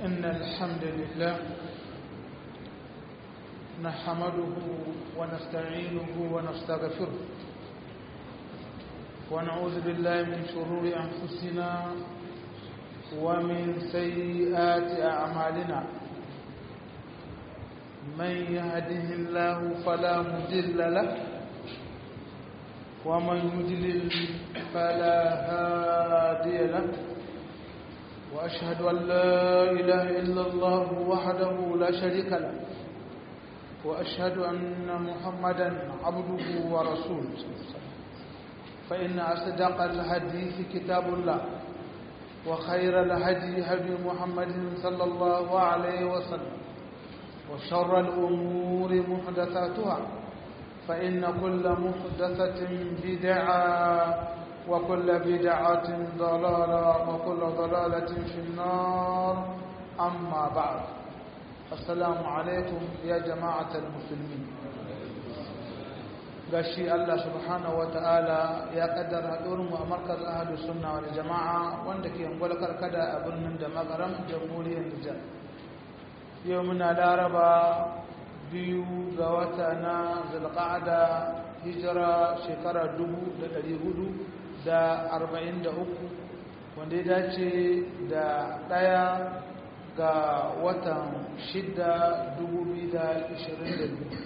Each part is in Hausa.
إن الحمد لله نحمده ونستعينه ونستغفره ونعوذ بالله من شرور أنفسنا ومن سيئات أعمالنا من يهده الله فلا مضل له ومن يضلل فلا هادي له وأشهد أن لا إله إلا الله وحده لا شريك له وأشهد أن محمدا عبده ورسوله فإن أصدق الحديث كتاب الله وخير الهدي هدي محمد صلى الله عليه وسلم وشر الأمور محدثاتها فإن كل محدثة بدعة وكل بدعة ضلالة وكل ضلالة في النار أما بعد السلام عليكم يا جماعة المسلمين gashi Allah subhanahu wata'ala ya kaddara haɗurin mu a markaz ahlus sunna wal jama'a wanda ke ungwal karkada a birnin da magaram jamhuriyar Nijar yau muna laraba biyu ga wata na zulqa'ada hijira shekara dubu da ɗari hudu da arba'in da uku wanda ya dace da ɗaya ga watan shida dubu biyu da ishirin da biyu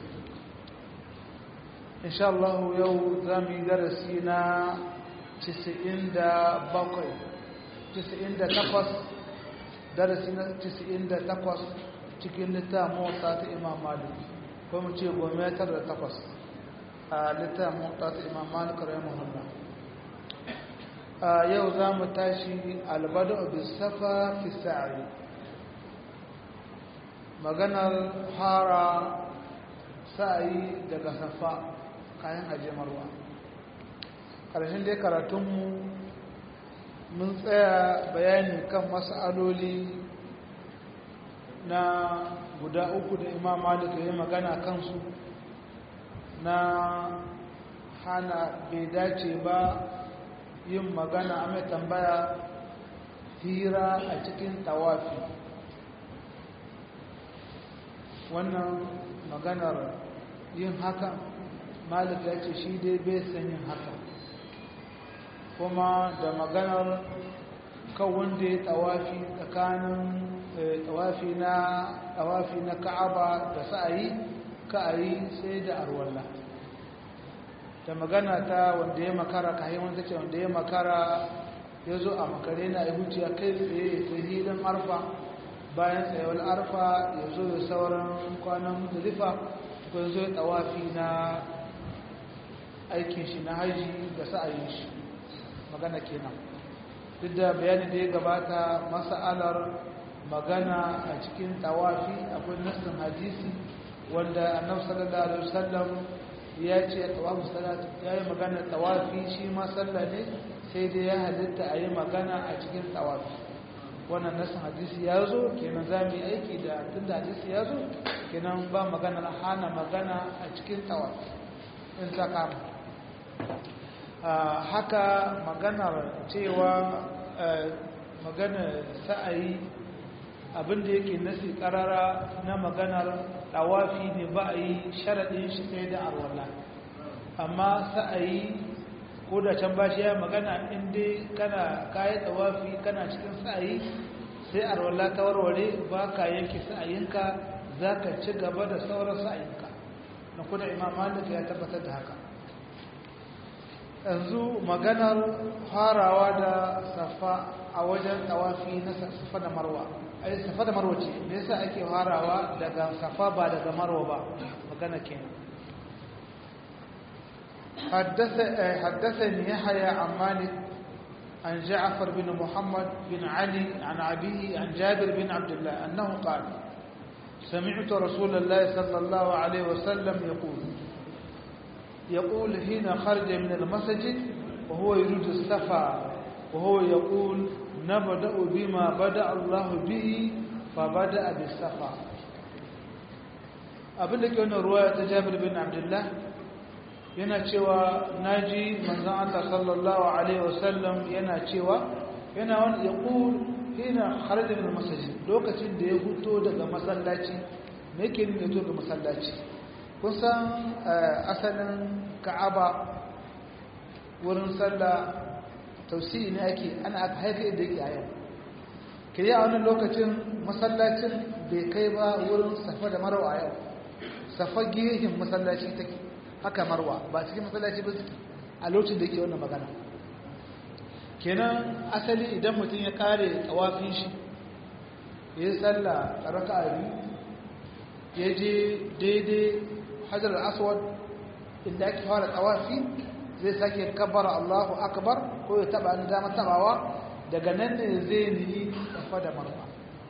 insha Allah yau za mu yi darasi na cisa'in da bakwai cisa'in da takwas darasi na cisa'in da takwas cikin littafin motsa ta imam malik ko mu ce gometar da takwas a littafin motsa ta imam malik rahimahullah yau za mu tashi albada bisafa fi sa'i maganar fara sa'ayi daga safa kayan ajiyamarwa ƙarshen dai karatunmu mun tsaya bayani kan mas'aloli na guda uku da imam malik ya yi magana kansu na hana bai dace ba yin magana a mai tambaya hira a cikin tawafi wannan maganar yin haka malik ya ce shi dai bai san yin haka kuma da maganar kan wanda ya tawafi tsakanin tawafi na tawafi na ka'aba da sa'ayi ka'ayi sai da arwalla da magana ta wanda ya makara ka haimun ta ce wanda ya makara ya zo a makare na ya huciya kai tsaye ta hilin arfa bayan tsayawar arfa ya zo da sauran kwanan mutulifa ko ya zo ya tawafi na aikin shi na haji da sa'ayin shi magana kenan duk da bayani da ya gabata masa'alar magana a cikin tawafi akwai nassin hadisi wanda annabi sallallahu alaihi wasallam ya ce tawafu salatu ya yi magana tawafi shi ma sallah ne sai dai ya halitta a yi magana a cikin tawafi wannan nassin hadisi ya zo kenan za mu yi aiki da tun da hadisi ya zo kenan ba maganar hana magana a cikin tawafi in ta kama haka maganar cewa magana sa'ayi abinda yake nasi karara na maganar tawafi ne ba a yi sharaɗin shi sai da arwala amma sa'ayi ko da can ba shi ya magana inda kana kayi tawafi kana cikin sa'ayi sai arwala ta warware ba ka yanke sa'ayinka za ka ci gaba da sauran sa'ayinka na kuna imam malik ya tabbatar da haka yanzu maganar farawa da safa a wajen tawafi na safa da marwa ai safa da marwa ce me yasa ake farawa daga safa ba daga marwa ba magana kenan حدثني يحيى عن مالك عن جعفر بن محمد بن علي عن أبيه عن جابر بن عبد الله أنه قال سمعت رسول الله صلى الله عليه وسلم يقول يقول حين خرج من المسجد وهو يريد السفا وهو يقول نبدأ بما بدأ الله به فبدأ بالسفا abin da ke wani ruwa ta jabir bin abdullah yana cewa naji manzon Allah sallallahu alaihi wasallam yana cewa yana wani ya hina kharaja min masajid lokacin da ya huto daga masallaci me yake nuna to ga masallaci kun san asalin ka'aba wurin sallah tausiyi ne ake ana aka haifa da yake a yau kiriya a wannan lokacin masallacin bai kai ba wurin safa da marwa a yau safa gihin masallaci take haka marwa ba cikin masallaci ba suke a lokacin da yake wannan magana kenan asali idan mutum ya kare tsawafin shi ya yi tsalla a raka a biyu ya je daidai hajjar aswad inda ake fara tsawafi zai sake kabbara allahu akbar ko ya taba ni dama tabawa daga nan ne zai niyi tafa da marwa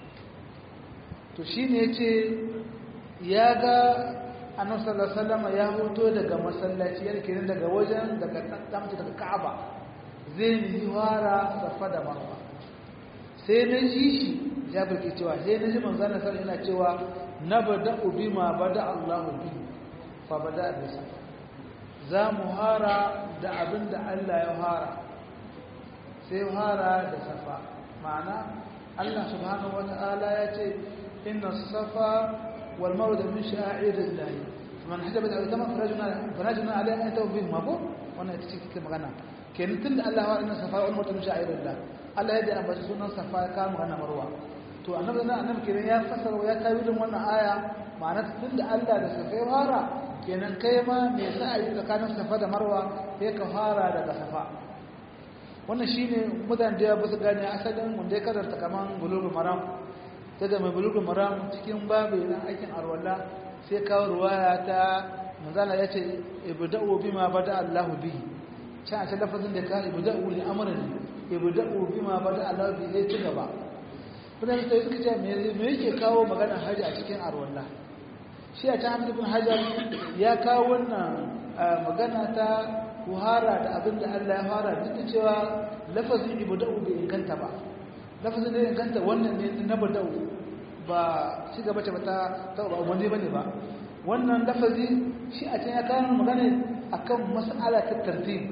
to shi ne ce ya ga annabi sallallahu alaihi wasallam ya hoto daga masallaci yana kiran daga wajen daga damta daga ka'aba zai yi fara safa da marwa sai na ji shi jabir ke cewa sai na ji manzana sar yana cewa na bada ubi ma bada allahu bi fa bada bi safa za mu hara da abin da allah ya hara sai hara da safa ma'ana allah subhanahu wa ta'ala ya ce inna safa wal marwa min sha'irillah man hajaba da zama farajuna alai an tawbi mabo wannan ita ce kike magana kenan tun da Allah wa inna safa wal marwa min sha'irillah Allah ya da ambaci sunan safa ya kama magana marwa to annabi nan annabi kenan ya fasara ya kawo din wannan aya ma'ana tun da Allah da safa ya fara kenan kai ma me yasa a yi tsakanin safa da marwa sai ka fara daga safa wannan shine mutane da ya basu gane asalin wanda ya karanta kaman bulugul maram sai da mai bulugul maram cikin babu na aikin arwalla sai kawo ruwaya ta manzala ya ce ibda'u bima bada Allahu bihi can a ce lafazin da ka ibda'u li amrin ibda'u bima bada Allahu bihi sai ci gaba mutane sai suka ce me yake kawo magana haji a cikin arwalla shi a can ibn hajar ya kawo wannan magana ta kuhara da abin da Allah ya fara duk da cewa lafazin ibda'u bai inganta ba lafazin da inganta wannan ne na bada'u ba shi gaba ce ta ba wani bane ba wannan lafazi shi a can ya kawo magana akan mas'ala ta tartib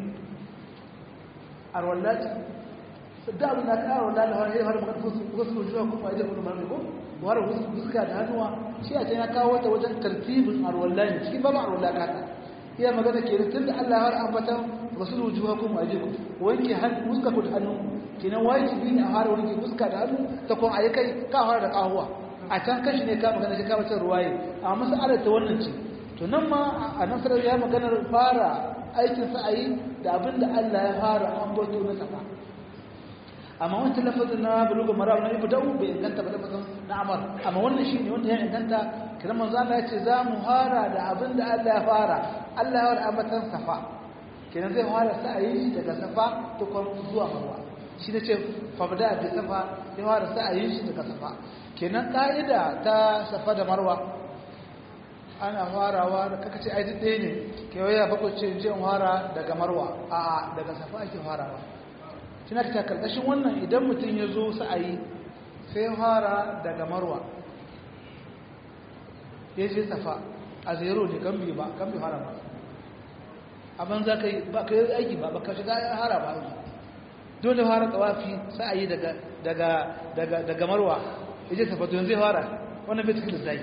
arwallati da abin da ka arwalla da har har magana wasu zuwa ko ba da kuma ko war wasu fuska da hannuwa shi a can ya kawo ta wajen tartibin arwallani cikin babu arwalla ka ta iya magana ke tun da Allah har ambata rasul wujuhakum wa ajikum wanke hannu fuska ku da hannu kinan wajibi ne a fara wanke fuska da hannu ta kuma ayi kai ka fara da kahuwa a can kashi ne ka magana shi ka bacin ruwaye a masalar ta wannan ce to nan ma a nasarar ya maganar fara aikin sa'ayi da abin da Allah ya fara ambato na safa amma wancan lafazin na buluga mara na ibu da'u bai inganta ba lafazin na amar amma wannan shi ne wanda ya inganta kiran manzo Allah ya ce za mu fara da abin da Allah ya fara Allah ya fara ambatan safa kenan zai fara sa'ayi daga safa tukun zuwa marwa shi ne ce fabda da safa ya fara sa'ayin shi daga safa kenan ka'ida ta safa da marwa ana farawa da kaka ce aidi ɗaya ne kewaya bakwai ce jin fara daga marwa a daga safa ake farawa shi na ta karkashin wannan idan mutum ya zo sa'ayi sai fara daga marwa ya je safa a zero ne gambi ba gambi fara ba abin za ka yi ba ka yi aiki ba ba ka shiga hara ba aiki dole fara tsawafi sa'ayi daga daga daga daga marwa yaje safato yanzu ya fara wannan bai cikin zai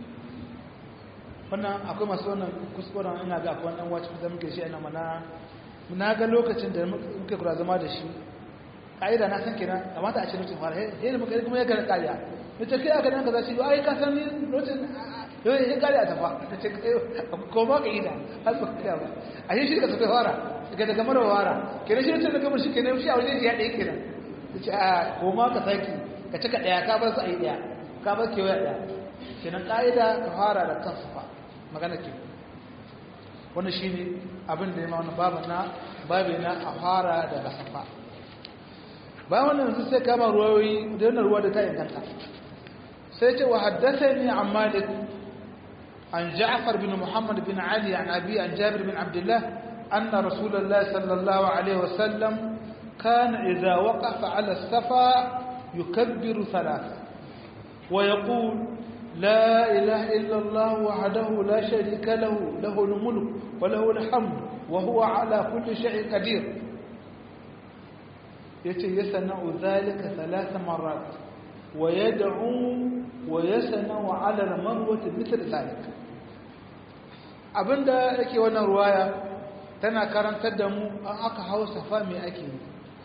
wannan akwai masu wannan kuskuren ina ga akwai wannan wacce da muke shi ina mana na ga lokacin da muke kura zama da shi ka'ida na san kenan kamata a ce mutum fara he da muka kuma ya gara kariya ita kai aka nan kaza shi ai ka san ni lokacin yau ya kariya ta fa ta ce ko ma ka ida har ba ka ba a shi ka tafi fara daga daga mara fara kenan shi ne daga shi kenan shi a wajen ya ɗaya kenan ta ce a ko ma ka saki ka cika ɗaya ka bar su a yi ɗaya ka bar kewaya ɗaya kenan ƙa'ida ka fara da kansu fa magana ke wani shi ne abin da ya ma wani babu na babu na a fara daga safa bayan wannan yanzu sai kama ruwayoyi da yana ruwa da ta inganta sai ce wa haddasa ne an malik an ja'far bin muhammad bin ali an abi an jabir bin abdullah anna rasulullah sallallahu alaihi wasallam كان إذا وقف على الصفا يكبر ثلاثة ويقول لا إله إلا الله وحده لا شريك له له الملك وله الحمد وهو على كل شيء قدير yace yasna'u dhalika thalath marrat wa yad'u wa yasna'u 'ala al-marwati mithl dhalik abinda yake wannan ruwaya tana karantar da mu an aka hawo safa me ake yi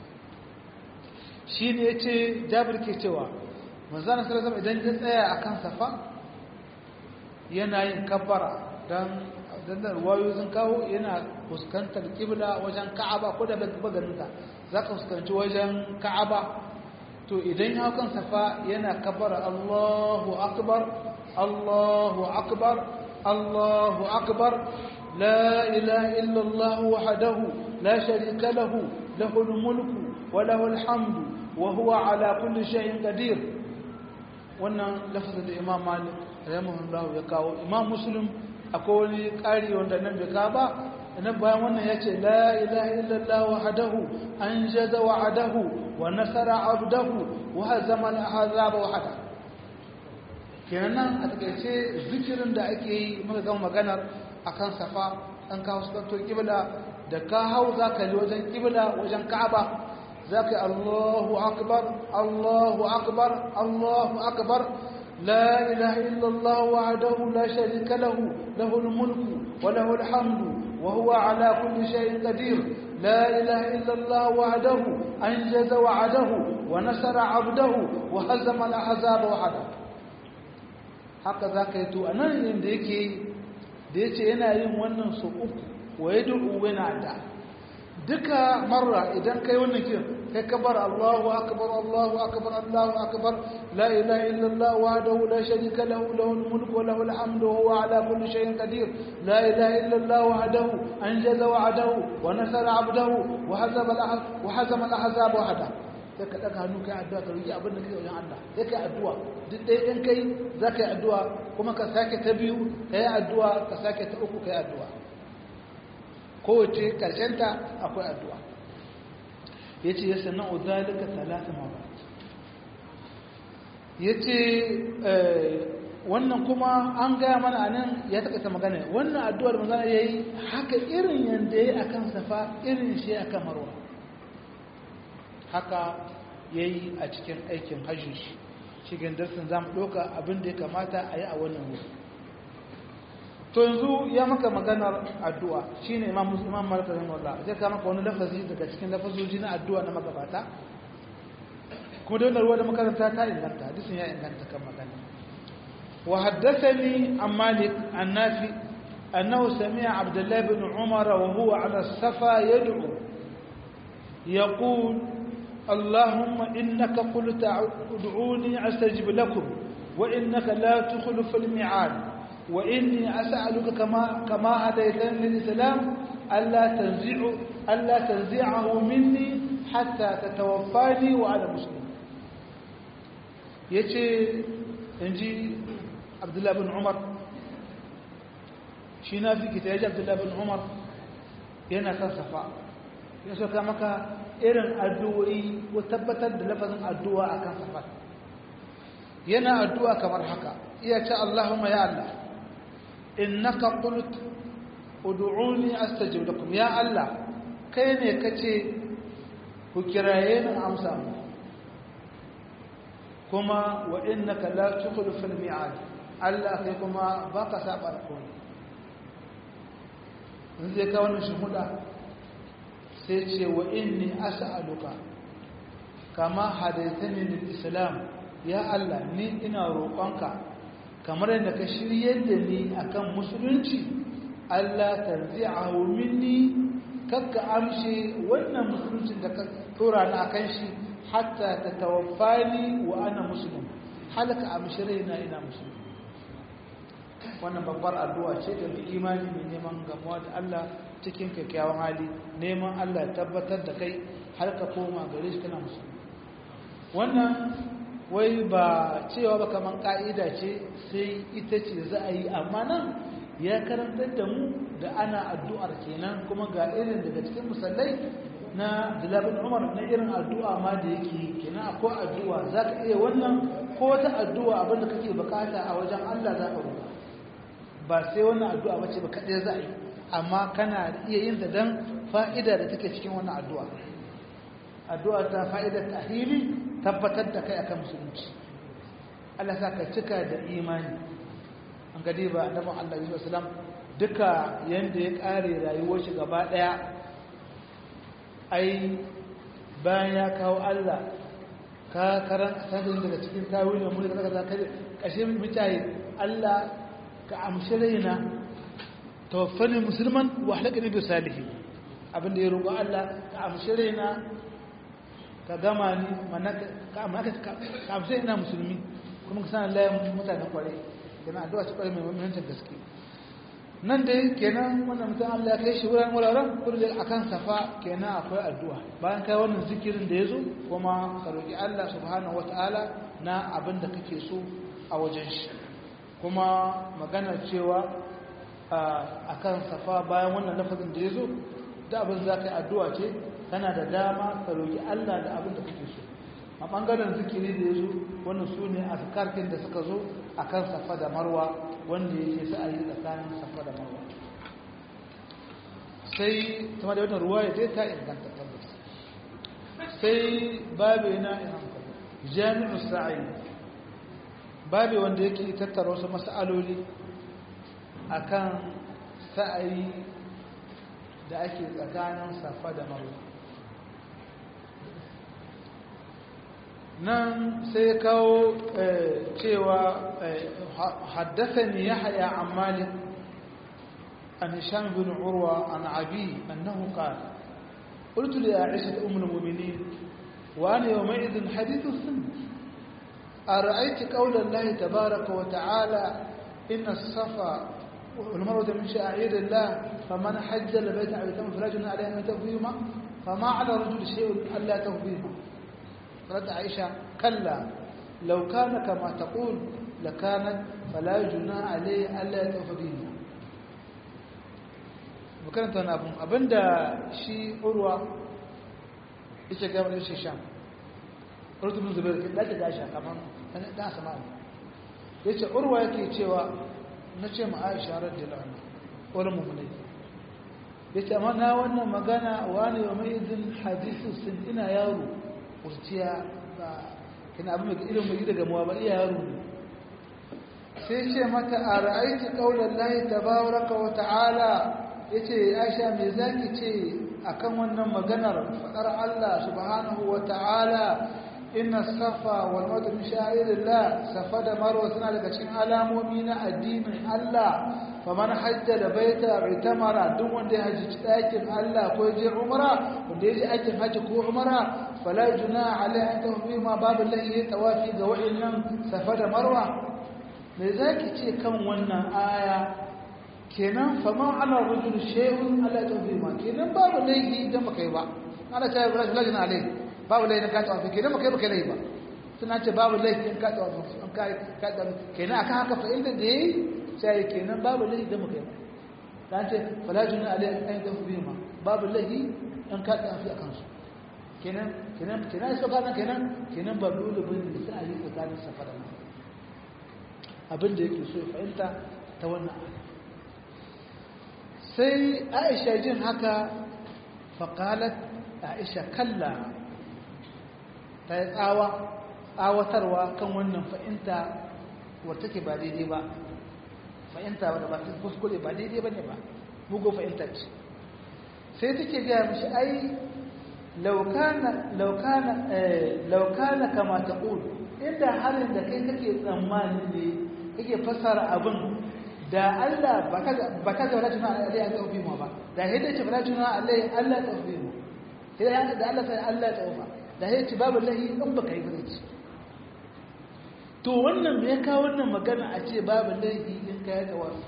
shine yace Jabir ke cewa manzon sallallahu alaihi idan ya tsaya akan safa yana yin kabbara dan dan ruwayo sun kawo yana fuskantar kibla wajen Ka'aba ko da bagarinta zaka fuskanci wajen Ka'aba to idan ya kan safa yana kabbara Allahu akbar Allahu akbar Allahu akbar la ilaha illa Allah wahdahu la sharika lahu lahul mulku wa lahul hamdu wa huwa ala kulli shay'in qadir wannan lafazin da Imam Malik rahimahullah ya kawo Imam Muslim akwai wani ƙari wanda nan bai ka ba nan bayan wannan ya ce la ilaha illallah wahdahu an jaza wa'adahu wa nasara abdahu wa hazama al-ahzaba wahda kenan a takaice zikirin da ake yi muka gama maganar akan safa an kawo sukanto kibla da ka hau zaka yi wajen kibla wajen ka'aba zaka Allahu akbar Allahu akbar Allahu akbar لا إله إلا الله وحده لا شريك له له الملك وله الحمد وهو على كل شيء قدير لا إله إلا الله وحده أنجز وعده ونصر عبده وهزم الأحزاب وحده هكذا كيتو أنا عند يكي ديتي أنا يوم ونن سوء ويدعو وينعدا duka marra idan kai wannan kin kai kabar Allahu akbar Allahu akbar Allahu akbar la ilaha illa Allah wahdahu la sharika lahu lahul mulku wa lahul hamdu wa huwa ala kulli shay'in qadir la ilaha illa Allah wahdahu anjaza wa'dahu wa nasara 'abdahu wa hazama wa hazama al-ahzab wahda sai ka daga hannu kai addu'a ka roki abin da kake wajen Allah sai kai addu'a duk dai in kai zaka yi addu'a kuma ka sake ta biyu kai addu'a ka sake ta uku kai addu'a kowace ta akwai addu'a ya ce ya sannan uzalika talata mabat ya ce wannan kuma an gaya mana a nan ya taƙaita magana wannan addu'ar magana ya yi haka irin yadda ya yi a kan safa irin shi a kan marwa haka ya yi a cikin aikin hajji shi cikin darsin za mu ɗauka abin da ya kamata a yi a wannan wuri to yanzu ya maka maganar addu'a shine imam muslim imam malik rahimahullah zai ka maka wani lafazi daga cikin lafazoji na addu'a na magabata kuma da wannan ruwa da makaranta ta inganta hadisin ya inganta kan magana wa haddathani an malik an nafi annahu sami'a abdullah ibn umar wa huwa ala safa yad'u yaqul اللهم إنك قلت ادعوني أستجب لكم وإنك لا تخلف الميعاد وإني أسألك كما كما هديتني للإسلام ألا تنزع ألا تنزعه مني حتى تتوفاني وأنا مسلم يجي إنجي عبد الله بن عمر شينا في كتاب عبد الله بن عمر yana kan safa ya soka maka irin addu'o'i ko tabbatar da lafazin addu'a akan safa yana addu'a kamar haka iya ce Allahumma ya Allah innaka qult ud'uni astajib lakum ya Allah kai ne kace ku kiraye ni amsa mu kuma wa innaka la tukhlifu al-mi'ad Allah kai kuma baka saba alƙawari in zai ka wannan shuhuda sai ce wa inni as'aluka kama hadaitani lil islam ya Allah ni ina roƙonka kamar yadda ka shiryar da ni akan musulunci Allah tarzi'ahu minni kakka amshe wannan musuluncin da ka tura ni akan shi hatta ta tawaffani wa ana muslim halaka amshi raina ina musulmi wannan babbar addu'a ce da imani mai neman gamuwa da Allah cikin kyakkyawan hali neman Allah tabbatar da kai har ka koma gare shi kana musulmi wannan wai ba cewa ba kaman ka'ida ce sai ita ce za a yi amma nan ya karantar da mu da ana addu'ar kenan kuma ga irin daga cikin musallai na dilabin umar na irin addu'a ma da yake kenan akwai addu'a za ka iya wannan ko wata addu'a abinda kake bukata a wajen allah za ka roƙa ba sai wannan addu'a ba ce ba kaɗai za a yi amma kana iya yin ta don fa'ida da take cikin wannan addu'a addu'a ta fa'idar tahili tabbatar da kai akan musulunci Allah sa ka cika da imani an gadi ba annabin Allah Yusuf salam duka yanda ya kare rayuwar shi gaba daya ai bayan ya kawo Allah ka karan sadin daga cikin tawilin mulki daga zaka kashe mutaye Allah ka amshi raina tawaffani musulman wa halakani bi salihin abinda ya roƙo Allah ka amshi raina ka gama ni mana ka amshi ina musulmi kuma ka sanar layan mutanen kwarai kenan addu'a ce kwarai mai muhimmancin gaske nan dai kenan wannan mutum Allah ya kai shi wurin wuraren kullum akan safa kenan akwai addu'a bayan kai wannan zikirin da ya zo kuma ka roƙi Allah subhanahu wataala na abin da kake so a wajen shi kuma maganar cewa a kan safa bayan wannan lafazin da ya zo da abin za ka yi addu'a ce kana da dama ka roƙi Allah da abin da kake so a ɓangaren zikiri da ya zo wannan su ne a karkin da suka zo a kan safa da marwa wanda yake sa a yi tsakanin safa da marwa sai kuma da wannan ruwa ya dai ta inganta tabbas sai babu yana jami'u sa'i babu wanda yake tattara wasu mas'aloli akan sa'ayi da ake tsakanin safa da marwa nan sai kawo cewa haddasani yahya an malik an hisham bin urwa an abi annahu qala قلت لعائشة أم المؤمنين وأنا يومئذ حديث السن أرأيت قول الله تبارك وتعالى إن الصفا والمروة من شعائر الله فمن حج البيت أو يتم فلا جناح عليه أن يتوفيهما فما على الرجل شيء ألا توفيهما قالت عائشة كلا لو كان كما تقول لكانت فلا جناح عليه ألا يتوفى بهما makaranta wani abin abinda shi urwa ita gaba da shi sham urtubin zubair ke dace da sha kamar dan sama ya ce urwa yake cewa na ce ma aisha radiyallahu anha wani mummunai ya ce amma na wannan magana wani wa mai izin hadisu sun ina yaro kurciya ba kina abin mai irin mai daga muwa ba iya yaro ne sai ce mata a ra'aiti kaular lahi tabaraka wa ta'ala ya ce aisha mai zaki ce akan wannan maganar faɗar Allah subhanahu wa ta'ala inna safa wal marwa min sha'irillah safa da marwa suna daga cikin alamomi na addinin Allah faman hajja da baita itamara duk wanda ya haji ɗakin Allah ko je umra wanda ya je aikin haji ko umra fala junaha alai an tafi ma babu lahi tawafi ga wa'annan safa da marwa me zaki ce kan wannan aya kenan faman ala rajul shay'un ala tafi ma kenan babu lahi da makai ba ana ta rajul alai babu laifin ka tawafi kenan baka yi baka laifi ba suna ce babu laifin ka tawafi an ka ka tawafi kenan akan haka fa inda da yayi sai kenan babu laifin da muka yi dan ce fala junna alai an tawafi ma babu laifin an ka tawafi akan su kenan kenan kenan so kana kenan kenan ba dole bane sai a yi tsakanin safa da abin da yake so ya fahimta ta wannan sai Aisha jin haka faqalat Aisha kalla ta yi tsawa tsawatarwa kan wannan fa'inta wadda take ba daidai ba fa'inta wadda ba ta kuskure ba daidai ba ne ba mugu fa'inta ce sai take gaya mashi ai laukana kama ta ƙulu inda harin da kai kake tsammani ne kake fasara abin da Allah ba ka ga wadda tuna alai an taufi ma ba da hidda ce wadda tuna alai Allah taufi ma da Allah sai Allah taufa da ya ci babu lahi in ba ka yi birci to wannan ya kawo wannan magana a ce babu lahi in ka yi tawafi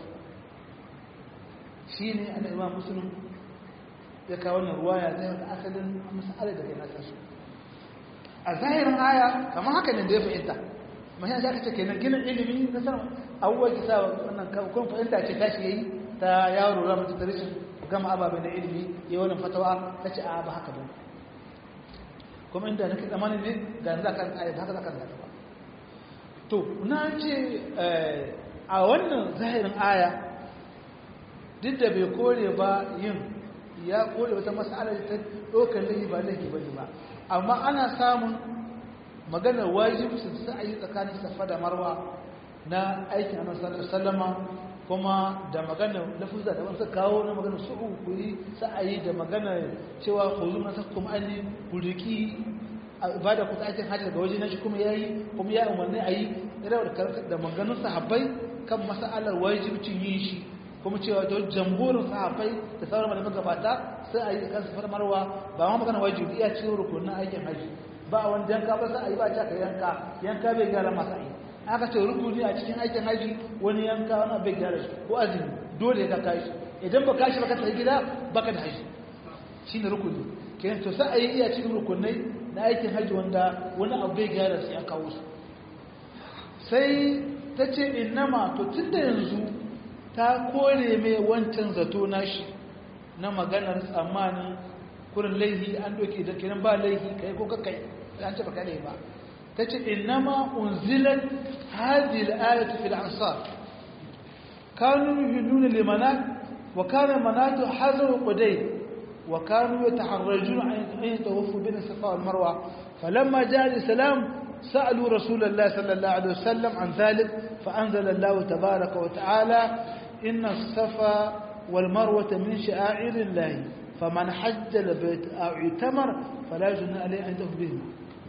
shi ne ana imam musulun ya kawo wannan ruwaya ta yau da asalin masala da kai nasa su a zahirin aya kamar haka ne da ya fahimta mashi za ka ce kenan ginin ilimi na sanar abubuwa ki sa wannan kun fahimta ce tashi ya yi ta yaro ramar ta rashin gama ababen na ilimi ya wannan fatawa ta ce a ba haka ba kuma inda nake tsammanin ne ga za ka ayat haka za ka zaka ba to na ce a wannan zahirin aya duk da bai kore ba yin ya kore wata mas'ala ta ɗaukar laifi ba laifi ba ne ba amma ana samun maganar wajibcin sa'ayi tsakanin safa da marwa na aikin annabi sallallahu alaihi wasallama kuma da maganar lafuzza da wasu kawo na maganar su'u ku yi sa'ayi da maganar cewa khuzu nasakum anni ku riki ibada ku ta aikin hajji daga waje na shi kuma yayi kuma ya umarni ayi irin da maganar sahabbai kan mas'alar wajibcin yin shi kuma cewa to jamhurin sahabbai da sauran malaman gabata sai a yi kan safar marwa ba ma magana wajibi iya cikin rukunin aikin haji ba wanda yanka ba sai a yi ba ta ka yanka yanka bai gyara masa yi aka ce rukuni a cikin aikin haji wani yanka wani bai gyara shi ko azumi dole ka kai shi idan ba ka shi ba ka tafi gida baka da haji shine rukuni kenan to sai a yi iya cikin rukunai na aikin haji wanda wani abu bai gyara sai an kawo su sai ta ce innama to tun da yanzu ta kore mai wancan zato nashi na maganar tsammanin kurin laihi an doke da kiran ba laihi kai ko kakai an ce baka laihi ba ta ce innama unzilat hadhihi al-ayatu fil ansar kanu yuhilluna limanat wa kana manatu hazar quday wa kanu yataharrajuna an yatawaffu bin safa wal marwa falamma jaa al-islam سألوا رسول الله صلى الله عليه وسلم عن ذلك فأنزل الله تبارك وتعالى إن الصفا والمروة من شعائر الله فمن حج البيت أو اعتمر فلا جنى عليه أن يطوف بهما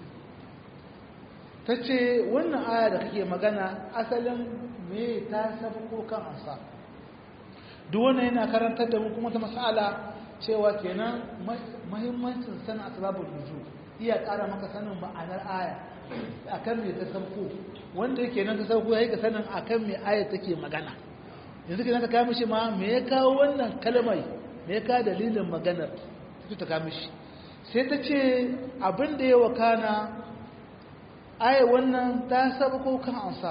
tace wannan aya da kake magana asalin me ta sabko kan ansa duk wannan yana karantar da mu kuma ta mas'ala cewa kenan muhimmancin sanin asbabul nuzul iya ƙara maka sanin ma'anar aya akan me ta sabko wanda yake nan ta sabko yayi ka sanin akan me aya take magana yanzu ke ka kawo mishi ma me ya kawo wannan kalmai me ya kawo dalilin maganar ta kawo mishi sai ta ce abin da ya wakana aya wannan ta saba ko kan ansa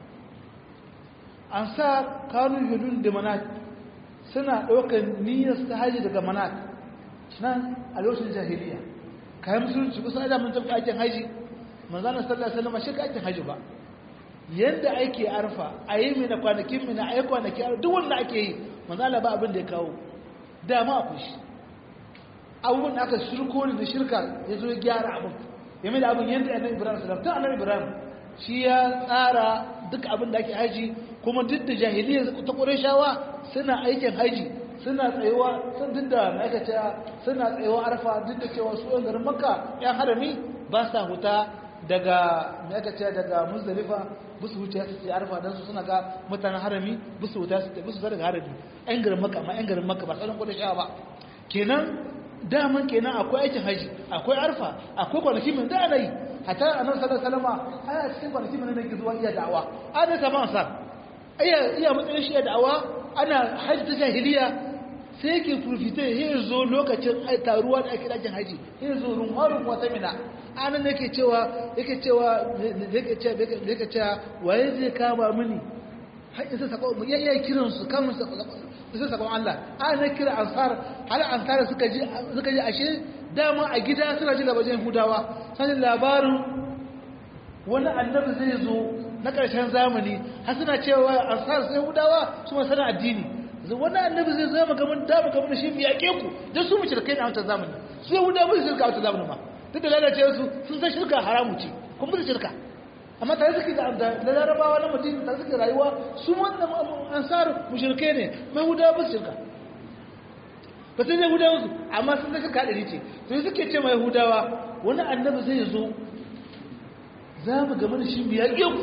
ansa kanu hudun da manat suna ɗaukar niyyar ta haji daga manat nan a lokacin jahiliya kayan musulunci kusa da mun tafi aikin haji manzana sallallahu alaihi wasallam shi ka aikin haji ba yadda ake arfa a yi mina kwanakin mina a yi kwanaki duk wanda ake yi manzala ba abin da ya kawo dama akwai shi abubuwan da aka shirko ne da shirka ya zo ya gyara abin ya mai da abin yadda annabi ibrahim sallam ta annabi ibrahim shi ya tsara duk abin da ake haji kuma duk da jahiliya ta ƙurashawa suna aikin haji suna tsayuwa sun duk da ma'aikata suna tsayuwa arfa duk da cewa su yan garin makka yan harami ba sa huta daga ma'aikata daga muzdalifa busu wuce su ce arfa don su suna ga mutanen harami busu wuta su busu daga harami yan garin makka amma yan garin makka ba sauran ƙurashawa ba kenan daman kenan akwai aikin haji akwai arfa akwai kwanaki min da ana yi hatta annabi sallallahu alaihi wasallam ana cikin kwanaki min da ke zuwa iya da'awa ana sama ansar iya iya matsayin shi da'awa ana haji ta jahiliya sai yake furfite ya zo lokacin taruwa da ake dajin haji ya zo rumharun wata mina anan yake cewa yake cewa yake cewa yake cewa waye zai kama mini har isa sako mu iya kiran su kan su isa sakon Allah ana kira ansar har ansar suka ji suka ji ashe dama a gida suna ji labarin hudawa sanin labarin wani annabi zai zo na ƙarshen zamani har suna cewa ansar sai hudawa su ma sana addini wani annabi zai zama gaban dama gaban shi mu yaƙe ku don su mu shirkai na wancan zamani su yahudawa su shirka a wancan zamani ma duk da lalacewa su sun san shirka haramu ce kuma su shirka amma tare suke da larabawa na mutum tare suke rayuwa su wannan ansar mushrikai ne mai hudawa ba su shirka ba sai yahudawa su amma sun san shirka ɗari ce to suke ce mai yahudawa wani annabi zai zo za mu game da shi mu yaƙe ku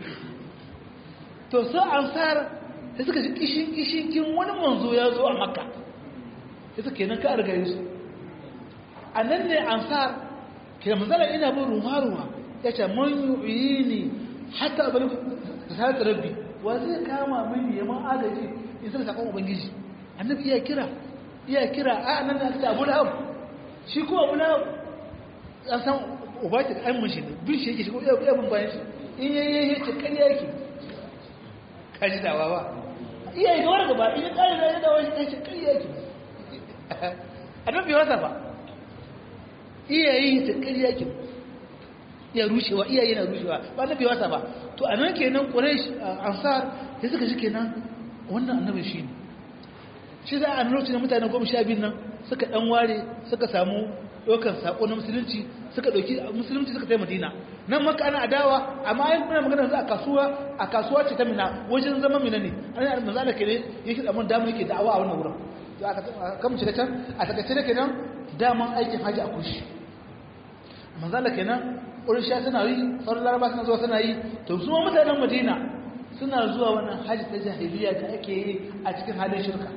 to sai ansar sai suka ji kishin kishin kin wani manzo ya zo a makka sai suka kenan ka riga su a nan ne ansar ke manzala ina bin ruwa-ruwa ya ce man yi ne hatta abin da sa rabbi wa zai kama mini ya man agaji in sai sakon ubangiji annabi iya kira iya kira a nan da aka abu lahab shi ko abu lahab an san ubaki da an mashi bin shi yake shi ko iya bin bayan shi in yayi ya ce kariya yake kaji dawa ba iya yi gawar gaba in ya kare da ya dawa shi ya ce kariya yake annabi wasa ba iya yi ta kariya yake iya rushewa iyaye na rushewa ba annabi wasa ba to a nan kenan quraish ansar sai suka ji kenan wannan annabi shi ne shi za a lokacin da mutane goma sha biyu nan suka dan ware suka samu ɗaukar saƙo na musulunci suka ɗauki musulunci suka tai madina nan maka ana adawa amma ayin kuna magana yanzu a kasuwa a kasuwa ce ta mina wajen zama mina ne an yi manzo Allah kenan yake da mun dama yake da'awa a wannan wurin to aka kan shiga can a takaice da kenan daman aikin haji a kushi manzo Allah kenan wurin sha suna yi sauran laraba suna zuwa suna yi to su ma mutanen madina suna zuwa wannan haji ta jahiliya da ake yi a cikin halin shirka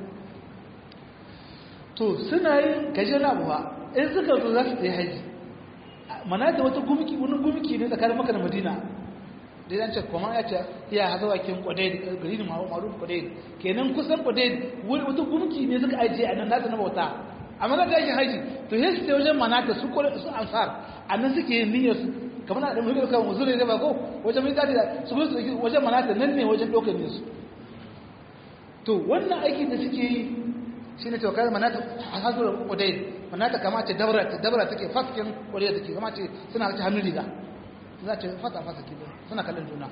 to suna yin gaje na abuwa in suka zo za su tsaye haji mana da wata gumki wani gumki ne tsakanin maka da madina da yan ce kuma ya ce ya haza wakin kwadai gari ne maruf kwadai kenan kusan kwadai wata gumki ne suka ajiye a nan nata na bauta amma ga aikin haji to yin su wajen mana da su su ansar a nan suke yin niyyar su kamar da muke kan musulun ne ba ko wajen mai tadi da su gudu wajen mana da nan ne wajen ɗaukar ne su to wannan aikin da suke yi shi ne tawakar manata a hasuwar kudai manata kama ce dabara dabara take faskin kudai take kama ce suna ci hannun riga za ce fata fasa ke suna kallon juna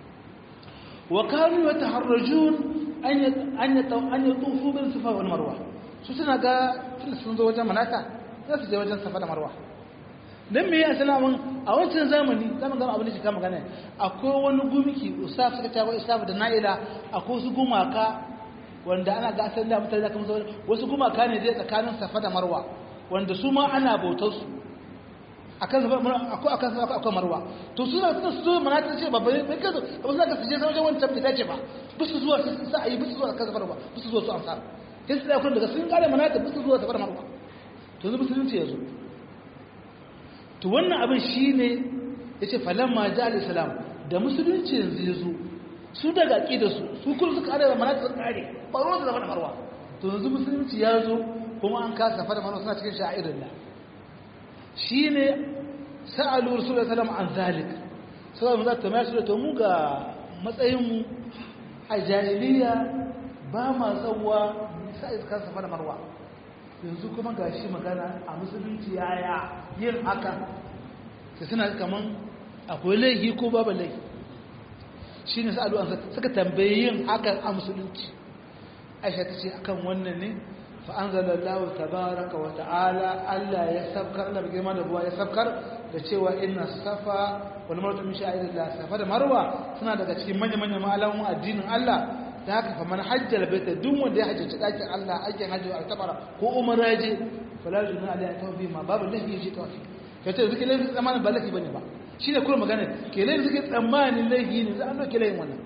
wa kanu ya taharrajun an yi tufu bin sufa wani marwa su suna ga tunda sun zo wajen manata za su je wajen safa da marwa don me ya salamun a wancan zamani zama gama abin da shi kama gane akwai wani gumiki usaf suka cewa usaf da na'ila akwai su gumaka wanda ana ga asali da mutane da kuma sauran wasu gumaka ne zai tsakanin safa da marwa wanda su ma ana bautar su akan safa akwai akan safa akwai marwa to suna suna su zo mana ta ce babba bai kazo ba su ka suje wajen wancan bai dace ba bisu zuwa su sa ayi bisu zuwa kan safa marwa bisu zuwa su ansar sai su da kun daga sun kare mana ta bisu zuwa safa marwa to yanzu musulunci ya zo to wannan abin shine yace falamma ja al-islam da musulunci yanzu ya zo su daga da su su kullu suka kare da manata kare baro da zaman marwa to yanzu musulunci ya zo kuma an kasa fara marwa suna cikin sha'irin Allah shine sa'alu rasulullahi sallallahu an zalik sai mu zata mai su to mu ga matsayin mu a jahiliya ba ma tsawwa sai ka kasa fara marwa yanzu kuma gashi magana a musulunci yaya yin haka sai suna kaman akwai laifi ko babu laifi shi ne sa'adu an suka tambayi yin hakan a musulunci aisha ta ce akan wannan ne fa'anzalallahu tabaraka wa ta'ala Allah ya sabkar Allah girma da buwa ya sabkar da cewa inna safa wani martun mishi a da safa da marwa suna daga cikin manya-manya ma'alamun addinin Allah ta haka fa man hajjar baita duk wanda ya hajjaci ɗakin Allah aikin hajji a tabara ko umara je fala juna alayhi tawfi ma babu lafi yaji tawfi kace zuke lafi zamanin ba lafi bane ba shi ne kuma magana ke laifin suke tsammanin laifi ne za a ɗauke laifin wannan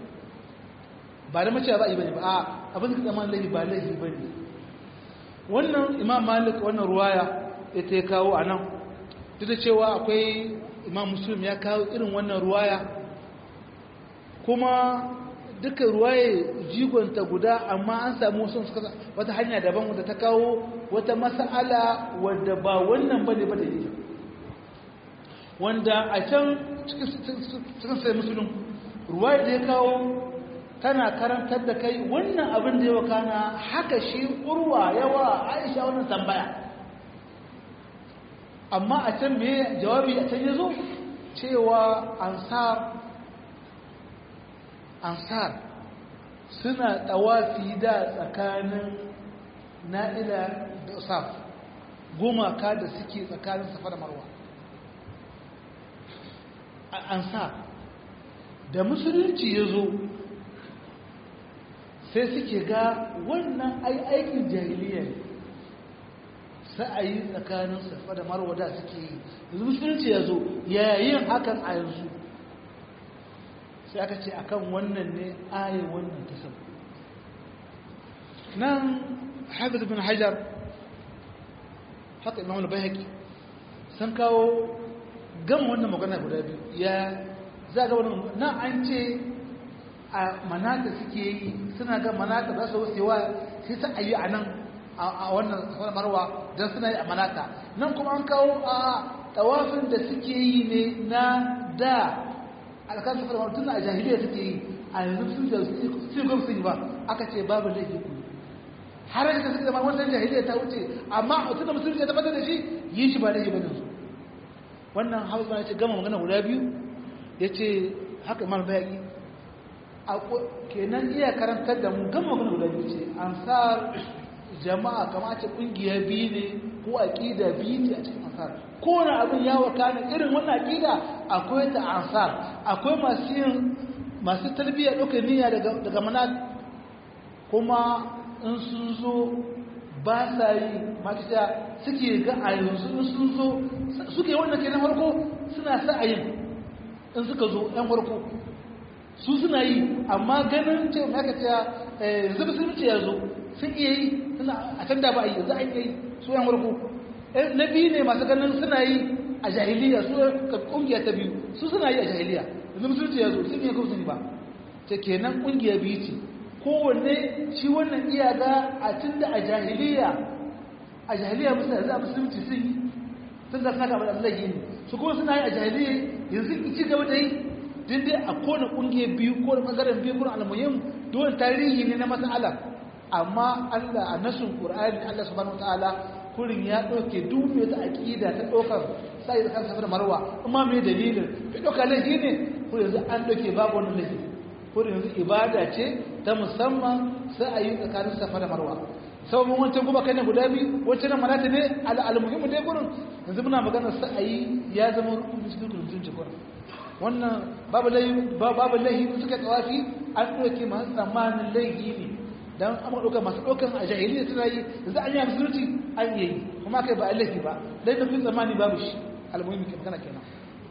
ba da mace ba yi bane ba a abin suke tsammanin laifi ba laifi ba ne wannan imam malik wannan ruwaya ita ya kawo a nan duk da cewa akwai imam muslim ya kawo irin wannan ruwaya kuma duka ruwaye jigonta guda amma an samu wasu suka wata hanya daban wadda ta kawo wata mas'ala wadda ba wannan bane ba da yi wanda a can cikin sai musulun ruwa da ya kawo tana karantar da kai wannan abin da ya wakana haka shi urwa yawa aisha wannan tambaya amma a can me jawabi a can ya zo cewa ansar ansar suna tawafi da tsakanin na'ila da usaf gumaka da suke tsakanin safa da marwa ansar da musulunci ya zo sai suke ga wannan aikin jahiliya ne sa'ayi tsakanin safa da marwa da suke yi yanzu musulunci ya zo yayin hakan a yanzu sai aka ce akan wannan ne ayin wannan ta sabu nan hafiz bin hajar haka imam al-bayhaqi sun kawo gama wannan magana guda biyu ya za ga wani nan an ce a manata suke yi suna ga manata za su wucewa sai ta ayi a nan a wannan wani marwa don suna yi a manata nan kuma an kawo a tawafin da suke yi ne na da alkan su fara tun a jahiliya suke yi a yanzu sun da su gwam sun yi ba aka ce babu laifi ku har da suke zama wannan jahiliya ta wuce amma tun da musulunci ya tabbatar da shi yi shi ba laifi ba ne su wannan hausa ya ce gama magana guda biyu ya ce haka imam bayaki kenan iya karantar da mu gama magana guda biyu ce ansar jama'a kama ce kungiya biyu ne ko aqida biyu a cikin ansar kowane abin ya wakana irin wannan aqida akwai ta ansar akwai masu yin masu tarbiyya ɗaukar niyya daga daga manat kuma in sun zo ba sa yi makita suke ga a yanzu in sun zo suke wannan ke na farko suna sa a yin in suka zo yan farko su suna yi amma ganin ce maka ta yanzu musulunci ya zo sun iya yi suna a can da ba a yi za a yi su yan farko na biyu ne masu ganin suna yi a jahiliya su kungiya ta biyu su suna yi a jahiliya yanzu musulunci ya zo sun iya kuma ba ta kenan kungiya biyu ce kowanne shi wannan iyaka a tun da a jahiliya a jahiliya musulunci za a musulunci sun yi sun zafi naka abin Allah yi ne su kuma suna yi a jahiliya yanzu ci gaba da yi din dai a kone kungiya biyu ko da bangaren biyu kuma almuhim dole tarihi ne na mas'ala amma Allah a nasun Qur'ani Allah subhanahu wataala kurin ya dauke duk mai ta aqida ta dokar sai da kansa da marwa amma me dalilin bai doka laifi ne ko yanzu an doke babu wannan laifi ko yanzu ibada ce ta musamman sai a yi tsakanin safa da marwa sau mun wancan kuma kai ne guda biyu wancan nan malata ne al-muhimmu dai gurin yanzu muna magana sai a yi ya zama rukun cikin mutunci gurin wannan babu laihi suka tsawafi an ɗauke masu tsammanin laihi ne don an ɗauka masu ɗaukan a jahiliya suna yi da za a yi musulunci an yi kuma kai ba a laifi ba dai da fin tsammani babu shi almuhimmi ke magana kenan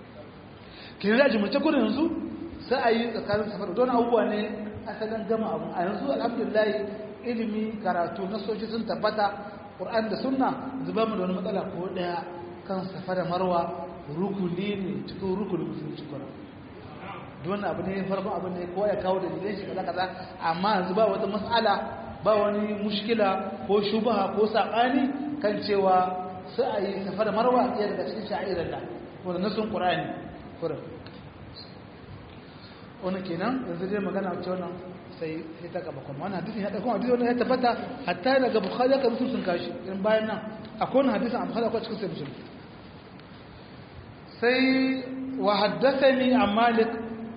ke da jimurce kudin yanzu sai a yi tsakanin safar don abubuwa ne asalin gama abu a yanzu alhamdulillah ilimi karatu na soji sun tabbata ƙur'an da sunna zuba mu da wani matsala ko ɗaya kan safa da marwa rukuni ne cikin rukunin musulunci kuma don abu ne farkon abu ne kowa ya kawo da dalilin shi kaza kaza amma yanzu ba wata mas'ala ba wani mushkila ko shubaha ko sabani kan cewa sai a yi safa da marwa ɗaya daga cikin sha'irar da wanda nasun qur'ani kurin wani kenan yanzu dai magana wacce wannan sai sai ta gaba kuma wannan hadisin ya dauko hadisi wannan ya tabbata hatta daga bukhari ka mutum sun kashi irin bayan nan akwai wannan hadisin a bukhari akwai cikin sai muslim sai wa haddathani an malik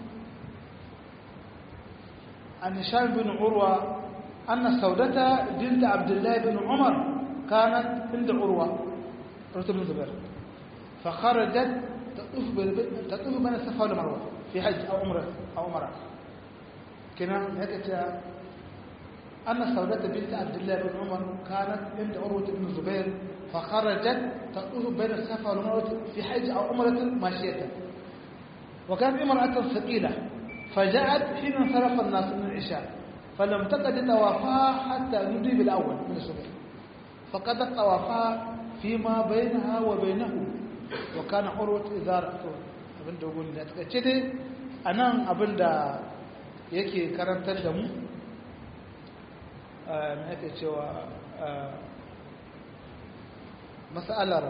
an hisham bin urwa anna saudata bint abdullah bin umar kanat inda urwa رتب بن زبير فخرجت تطوف تطوف بين الصفا والمروه في حج او عمره او عمره كنا هيك أن سودة بنت عبد الله بن عمر كانت عند عروة بن الزبير فخرجت تطوف بين الصفا والمروة في حج أو عمرة ماشية وكانت امرأة ثقيلة فجاءت حين انصرف الناس من العشاء فلم تقد طوافها حتى نودي بالأول من الصبح فقدت طوافها فيما بينها وبينه وكان عروة إذا رأته abin da gudu da takaice dai a nan abin da yake karantar da mu mai ake cewa matsalar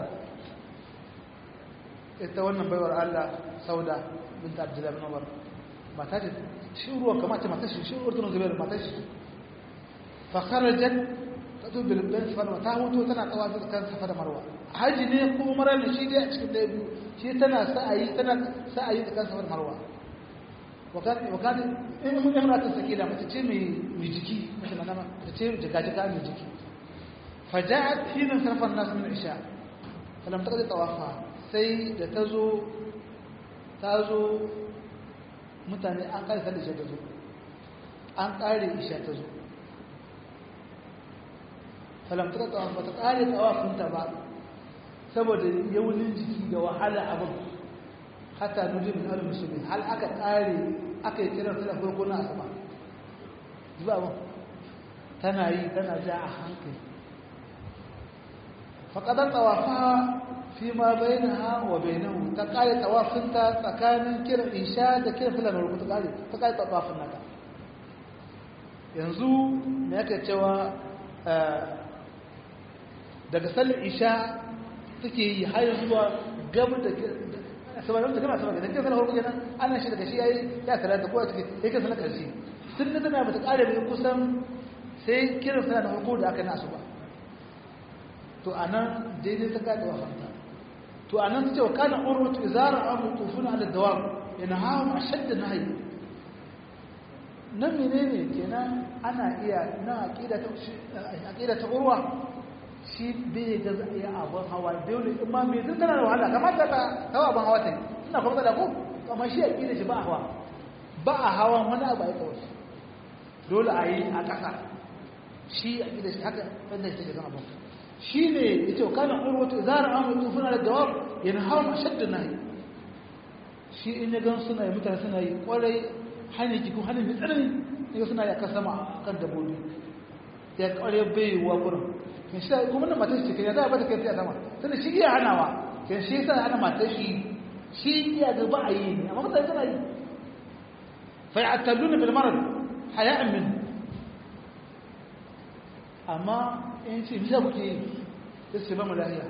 ita wannan baiwar Allah sauda bin abdullahi bin umar mata ce shi ruwa kama ce mata shi shi urtun zubair mata shi fakarajen ta tubi bin sifar ta hutu tana tsawa da kan safa da marwa haji ne ko marar da shi dai a cikin ɗaya biyu shi tana sa'ayi tana sa'ayi da kan safa da marwa wakati in mun yana ta sakila mace ce mai jiki mace na nama ta ce jika-jika mai jiki faja'at hinin sarfan nasu min isha falam ta tawafa sai da ta zo ta zo mutane an kare sallar isha ta zo an kare isha ta zo falam ta tawafa ta kare tawafinta ba saboda yaunin jiki da wahala abin hatta nujin min al musulmi hal aka kare aka yi kiran sallar farko na asaba zuwa ba tana yi tana ja a hankali faqadat tawafa fi ma bainaha wa bainahu ta kare tawafinta tsakanin kiran isha da kiran sallar farko ta kare ta kare tawafin nata yanzu me yake cewa daga sallar isha take yi har zuwa gaba da saboda da kana saboda da kake sanar farko kenan ana shi daga shi yayi ya salata ko take yake sanar karshe sun da tana bata kare bai kusan sai kiran sana da farko da aka nasu ba to anan daidai ta kada wa fanta to anan ta ce wa kana urwatu izara amu tufuna ala dawam yana hawa ashadd nahi nan menene kenan ana iya na aqida ta aqida ta urwa shi bai ga za a yi abin hawa dole in ma mai tun tana da wahala kamata ta hawa abin hawa ta yi suna kuma da ko amma shi a ƙila shi ba a hawa ba a hawa wani abu a yi kawai dole a yi a ƙasa shi a ƙila shi haka wanda shi ke zama abin shi ne ya ce kanan urwata zara an mutu suna da jawab yana hawa ma shadda na yi shi in ya gan suna yi mutane suna yi kwarai hanyar jikin hanyar mai tsanani ya suna yi a kan sama kan dabbobi ya kwarai bai wa gurin in shi kuma na matar shi ya za a bata kai a sama tunda shi iya hanawa kan shi yasa hana matar shi shi iya ga ba a yi ne amma mutane suna yi fa ya'talluna bil marad haya'an min amma in ce bisa kuke yi sai su ba mu lahiya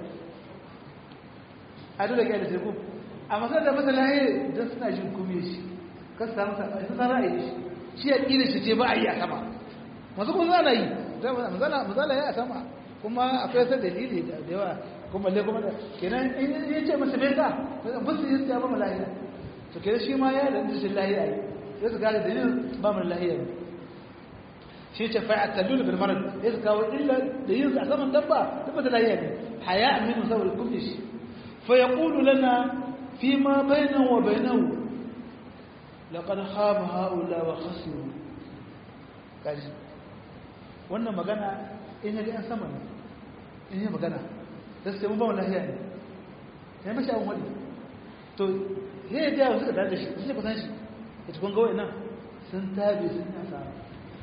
a dole kai da teku amma sai da masa lahiya don suna jin kume shi kan su samu saɓa su san ra'ayi shi shi ya ƙi da shi ce ba a yi a sama masu kuma zana yi mazala ya a sama kuma akwai sai dalili da yawa kuma le kuma da kenan in ya ce masa bai ka ba su yi ya ba mu lahiya to kenan shi ma ya da shi lahiya yi ya su gane dalilin ba mu lahiya ne shi ce fa'a talul bil marad ya su kawo illa da yin a saman dabba dabba da lahiya ne haya min saboda kuma shi fa yaqulu lana fi ma bainahu wa bainahu laqad khaba haula wa khasiru kaji wannan magana in ya ga yan sama ne in yi magana da su ba wannan lahiya ne ya mashi abin wani to ya yi jawo suka dada shi su ce kusan shi ya tukun gawai nan sun tabi sun yi asara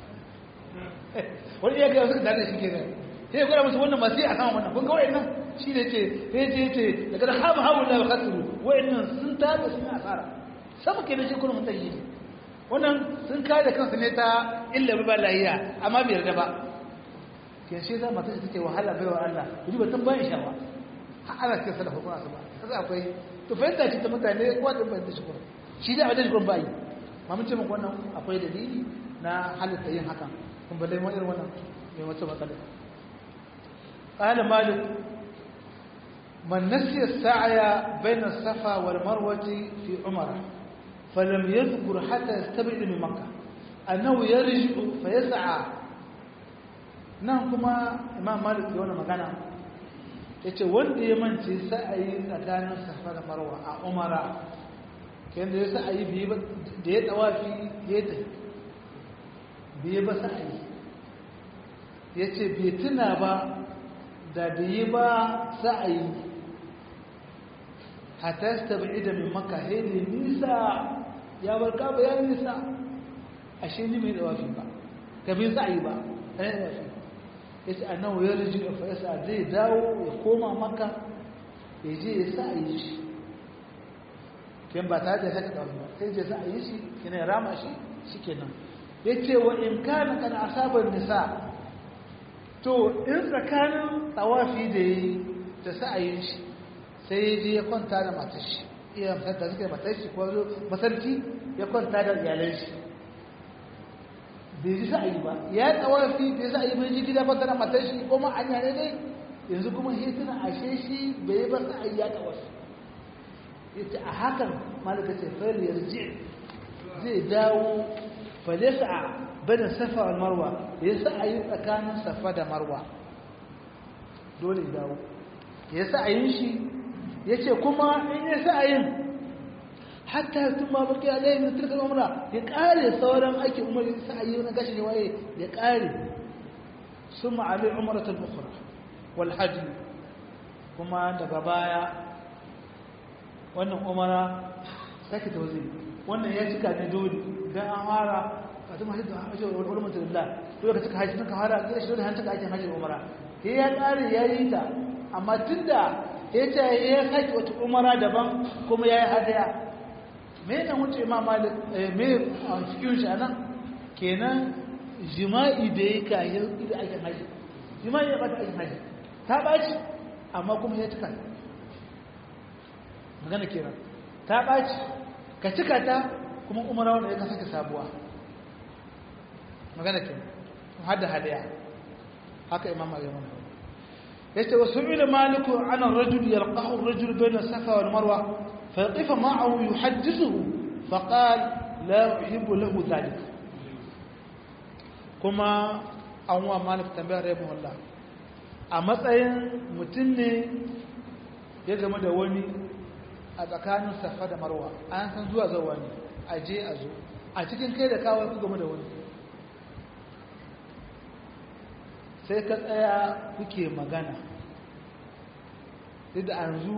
wani iya gaya suka dada shi ke nan ya gwada musu wannan masu yi a sama wannan kun gawai nan shi ne ce ya ce ce daga da hamu hamu na bakasiru wa'in nan sun tabi sun yi asara sama ke da shi kuma mutan yi wannan sun kada kansu ne ta illa ba lahiya amma bai yarda ba ke shi za mata ta take wahala bai wa Allah kudi ba tan bayan shawa har ana cikin salafa kuma su ba kaza akwai to fahimta ce ta mutane ko da ban da shi kuma shi da abin da bai ma mun ce muku wannan akwai dalili na halitta yin hakan kun balle mu irin wannan mai wata matsala qala malik man nasiya as-sa'ya bayna as-safa wal marwati fi umrah فلم يذكر حتى يستبعد من مكة أنه يرجع فيسعى nan kuma imam malik ya wani magana ya ce wanda ya mance sa'ayi tsakanin safa da marwa a umara kayan da ya sa'ayi biyu da ya tsawafi ya ta biyu ba sa'ayi ya ce bai tuna ba da biyu ba sa'ayi hatta ta bai da mai maka hele nisa ya bar kaba ya nisa ashe ni mai tsawafi ba ka bai sa'ayi ba ɗaya tsawafi ya ce annahu ya riji da fa'isa zai dawo ya koma maka ya je ya sa a yi shi ken ba tare da haka ɗauki ba sai je sa a yi shi kina ya rama shi shi kenan ya ce wa in kana kan asabar nisa to in tsakanin tsawafi da ya yi da sa a yi shi sai ya je ya kwanta da matar shi iya da suka yi matar shi ko masarki ya kwanta da iyalan shi bai ji sa'ayi ba ya tsawafi bai sa'ayi bai ji gida kwanta da matar shi kuma an yare dai yanzu kuma hituna ashe shi bai ba sa'ayi ya tsawafi yace a hakan malaka ce fayar yarji zai dawo falesa a bada safa wal marwa ya sa'ayi tsakanin safa da marwa dole ya dawo ya sa'ayin shi yace kuma in ya sa'ayin hatta sun ma baki alayhi min tilka umra ya kare sauran aikin umar sa ayi na gashi ne waye ya kare summa alai umratul ukhra wal hajj kuma daga baya wannan umara sake tawzi wannan ya cika ne dole dan an fara wato ma hajji hajji wal umratu lillah dole ka cika hajji ka fara da shi dole han cika aikin hajji umara sai ya kare yayi ta amma tunda ya ce ya sake wata umara daban kuma yayi hadaya me ne wuce ma malik me a cikin shi anan kenan jima'i da ya kayi da ake haji jima'i ya bata ake haji ta baci amma kuma ya cika magana kenan ta baci ka cika ta kuma umara wanda ya saka sabuwa magana kenan hada hadaya haka imam malik yace wasu ila maliku ana rajul yalqahu ar-rajul bayna safa wal marwa فيقف معه يحدثه فقال لا أحب له ذلك كما أنواع مالك تنبيه رحمه الله a matsayin mutum ne ya game da wani a tsakanin safa da marwa an san zuwa zawa ne a je a zo a cikin kai da kawai ku game da wani sai ka tsaya kuke magana duk da yanzu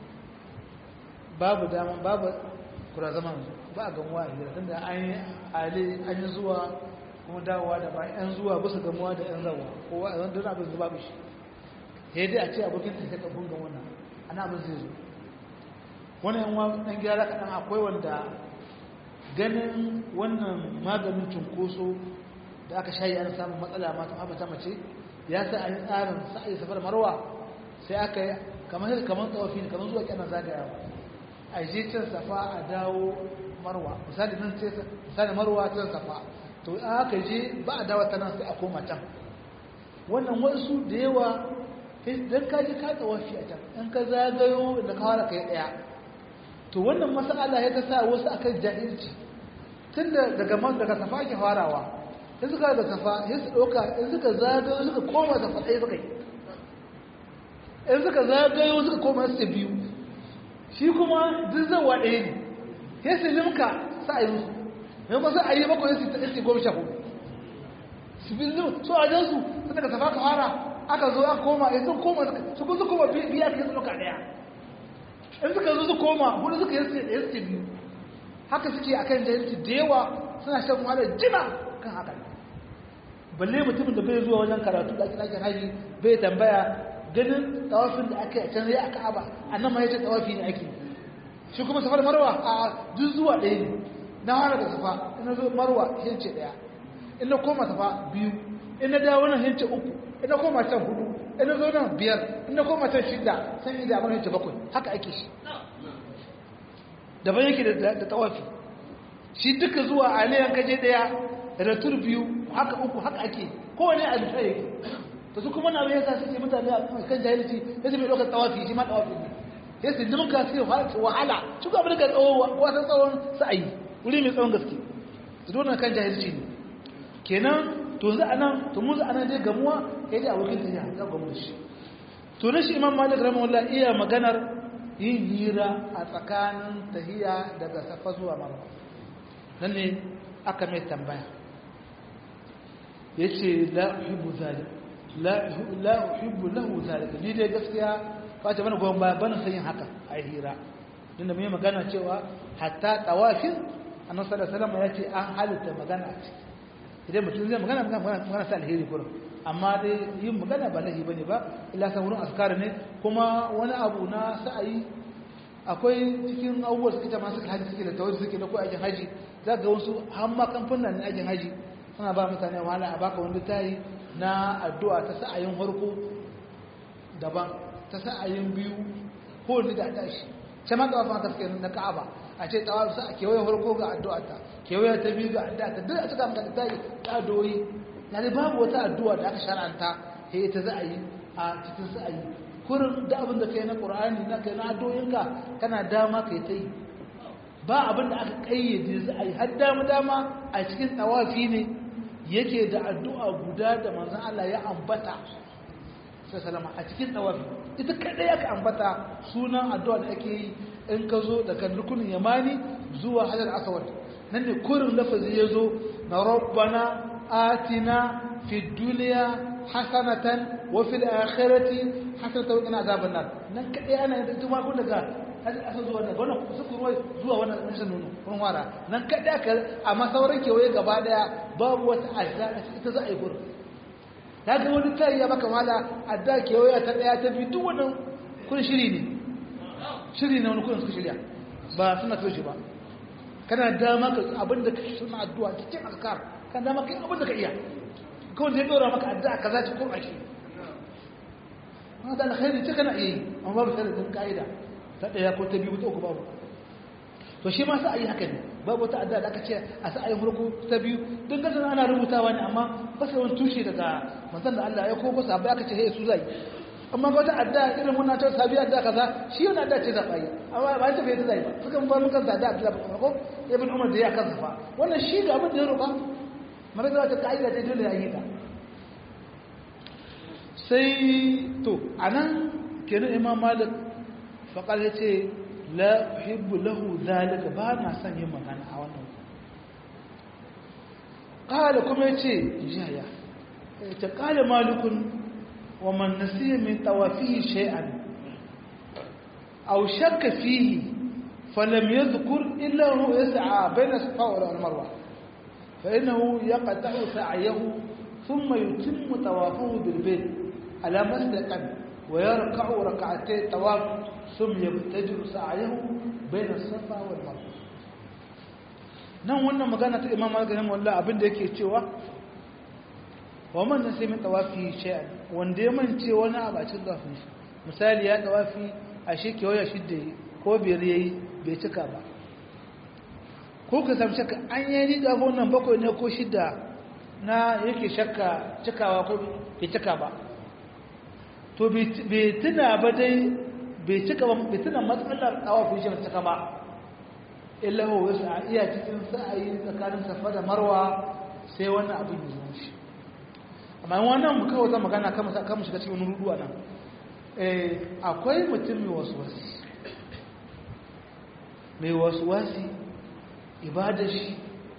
babu dama babu kura zaman ba a gamuwa a hira tunda an yi ale an yi zuwa kuma dawowa da ba yan zuwa bisa gamuwa da yan zawa kowa a zan dana abin zuba bishi ya dai a ce abokin ta ka bunga wannan ana abin zai zo wani yan wa ɗan gyara kaɗan akwai wanda ganin wannan maganin cunkoso da aka shayi ana samun matsala mata mata mace ya sa an yi tsarin sa'ayi safar marwa sai aka yi kamar kamar tsawafi ne kamar zuwa kyanar zagayawa a je can safa a dawo marwa misali nan ce misali marwa can safa to in aka je ba a dawo ta nan sai a koma can wannan wasu da yawa don ka je ka tsawafi a can in ka zagayo da ka fara kai daya to wannan masala ya ta sa wasu akan jahilci tun da daga man daga safa ake farawa in suka da safa sai su ɗauka in suka zagayo suka koma safa ɗaya suka yi in suka zagayo suka koma su biyu shi kuma duk zawa ɗaya ne ya su limka sa'ayin su mai ba sa a yi bakwai su ta goma sha hudu su bi zuwa su a jansu su daga safa ka fara aka zo aka koma ya sun koma su kun su koma biya ka yi su ɗauka ɗaya in suka zo su koma hudu suka yi su biyu haka suke akan jahilci da yawa suna shan wahalar jima kan haka balle mutumin da bai zuwa wajen karatu da ake haji bai tambaya ganin tawafin da aka yi a can zai aka aba a nan ma ya ce tawafi ne ake shi kuma safar marwa a duk zuwa ɗaya ne na fara da safa ina zo marwa hince ɗaya ina koma safa biyu ina dawo nan hince uku ina koma can hudu ina zo nan biyar ina koma can shida san yi damar hince bakwai haka ake shi daban yake da tawafi shi duka zuwa aliyan kaje ɗaya da tur biyu haka uku haka ake kowane a bisa yake to su kuma na bai yasa suke mutane a kan jahilci ya su mai ɗaukar tsawafi shi ma tsawafi ne ya su dimin ka suke wahala shi ko abin da tsawo wasan tsawon sa'ayi wuri mai tsawon gaske su dole kan jahilci ne kenan to za a nan to mu za a nan dai gamuwa ya dai abokin ta ya ga gamu da shi to na shi imam malik rahimahullah iya maganar yin hira a tsakanin tahiya daga safa zuwa marwa nan ne aka mai tambaya ya ce la uhibbu zalik la uhibbu lahu zalika ni dai gaskiya ba ta mana goyon baya bana san yin haka a hira din da mai magana cewa hatta tawafin annabi sallallahu alaihi wasallam ya ce an halitta magana a ciki idan mutum zai magana magana magana sa alheri kurum amma dai yin magana ba lahi bane ba illa san wurin askar ne kuma wani abu na sa'ayi akwai cikin abubuwa suke ta masu haji suke da tawari suke da ko aikin haji za ga wasu hamma kamfanin na aikin haji suna ba mutane wahala a baka wani tayi na addu'a ta sa'ayin harko daban ta sa'ayin biyu ko ni da tashi ce ma kawo fata suke na ka'aba a ce tsawar sa a kewaye harko ga addu'a ta kewaye ta biyu ga addu'a ta duk a cika maka ta yi ta doyi na da babu wata addu'a da aka shara'anta he ta za a yi a cikin sa'ayi kurin da abin da kai na qur'ani na kai na addu'o'inka kana dama kai ta yi ba abin da aka kayyade za a yi har dama dama a cikin tawafi ne yake da addu'a guda da manzan Allah ya ambata sai salama a cikin tawafi ita kadai aka ambata sunan addu'a da ake yi in ka zo daga rukunin yamani zuwa hajar aswad nan ne kurin lafazi ya zo na rabbana atina fi duniya hasanatan wa fil akhirati hasanatan wa qina azaban nar nan kadai ana yin tuma kun daga hajjar aswad zuwa daga wannan suku ruwa zuwa wannan rashin nono kun wara nan kadai aka amma sauran kewaye gaba daya babu wata adda ita za a yi gurin ta ga wani tayi ya baka mala adda kewaye ta daya ta bi duk wannan kun shiri ne shiri ne wani kun suka shirya ba suna so shi ba kana dama ka abinda ka suna addu'a cikin azkar kana dama kai abinda ka iya kawai zai dora maka addu'a kaza ci kur'a shi hada alkhairi ce kana iya yi amma babu sharadin ka'ida ta daya ko ta biyu ta uku babu to shi ma sai ayi haka ne babu wata addu'a da aka ce a sa ayi farko ta biyu don gasan ana rubutawa ne amma ba sai wani tushe daga manzon da Allah ya ko ko sabai aka ce hey su zai amma ba wata addu'a irin wannan ta sabi addu'a kaza shi yana addu'a ce zabai amma ba ta bai ta zai ba suka ba mun kan da addu'a ba ko ibn umar da ya kansa fa wannan shi ga abin da ya roba mara da ta kaida ta dole ya yi ta sai to anan kenan imam malik faƙar ya ce la uhibbu lahu zalika ba na son yin magana a wannan ƙala kuma ya ce jaya ta ƙala malikun wa man nasiya min tawafihi shay'an aw shakka fihi falam yadhkur illa huwa yas'a bayna safa wal marwa fa innahu yaqta'u sa'yahu thumma yutimmu tawafahu bil bayt ala masdaqan ويركع ركعتي طواف ثم يبتدر سعيه بين الصفا والمروه nan wannan magana ta imam malik rahimahullah abin da yake cewa wa man nasi min tawafi shay'an wanda ya mance wani abu a cikin tawafin shi misali ya tawafi a shi kewaya shidda ko biyar yayi bai cika ba ko ka samu shakka an yi ni da wannan bakwai ne ko shidda na yake shakka cikawa ko bai cika ba to bai tuna ba dai bai cika ba bai tuna matsalar tawafin shi bai cika ba illa ho wasu a iya cikin sa'ayi tsakanin safa da marwa sai wannan abin ya zo shi amma wannan mu kawo ta magana kan mu shiga cikin wani rudu a nan akwai mutum mai wasu wasi mai wasu wasi ibada shi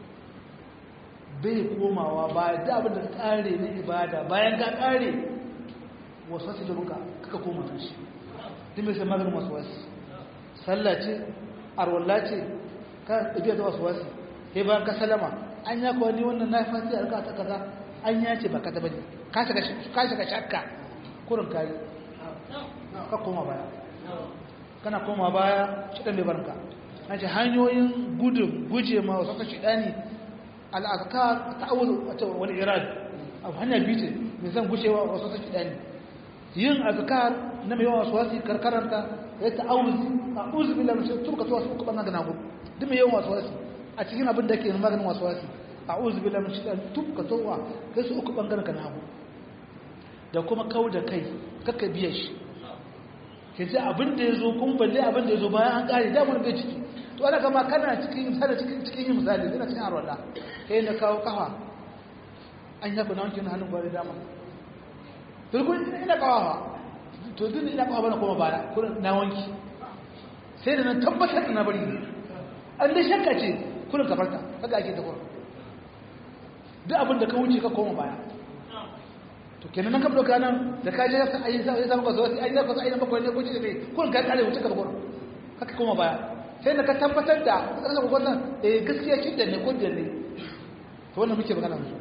bai komawa ba da abin da kare na ibada bayan ka kare wasu wasi da buka kaka koma kan shi duk mai sai maganin wasu wasi sallah ce arwallah ce ka ɗabi'a ta wasu wasi sai bayan ka salama an ya kuwa ni wannan na fasi a ta kaza an ya ce ba ka taɓa ne ka shiga shakka kurin kari ka koma baya kana koma baya shi ɗan bai barka an ce hanyoyin gudun guje ma wasu ta shiɗani al'azka ta awuzu a ce wani irad abu hanya biyu ce mai zan gushewa wasu ta shiɗani yin azkar na mai yawan wasu wasi karkaranta ya ta awuzu a uzu bilan shi turka tuwa su uku ɓannan gana gudu duk mai yawan wasu wasi a cikin abin da ke maganin wasu wasi a uzu bilan shi ɗan turka tuwa kai su uku ɓangaren gana gudu da kuma kau da kai kakka biya shi ke ce abin da ya zo kun balle abin da ya zo bayan an ƙari damar bai ciki to ana kama kana cikin misali cikin yin misali yana cikin arwala kai na kawo kafa an yaku na wankin hannun gwari dama turkun ina kawawa to duk ina kawawa bana koma baya kurin na wanki sai da na tabbatar da na bari an da shakka ce kurin kafarta kaga ake ta kurin duk abin da ka wuce ka koma baya to kenan nan ka doka nan da ka je sa ayi sa sai maka zo sai ayi ka ayi maka ne ko ce ne kun ka kare wuce ka ba gurin haka kuma baya sai da ka tabbatar da kana ko wannan eh gaskiya kin da ne ko da ne to wannan muke magana musu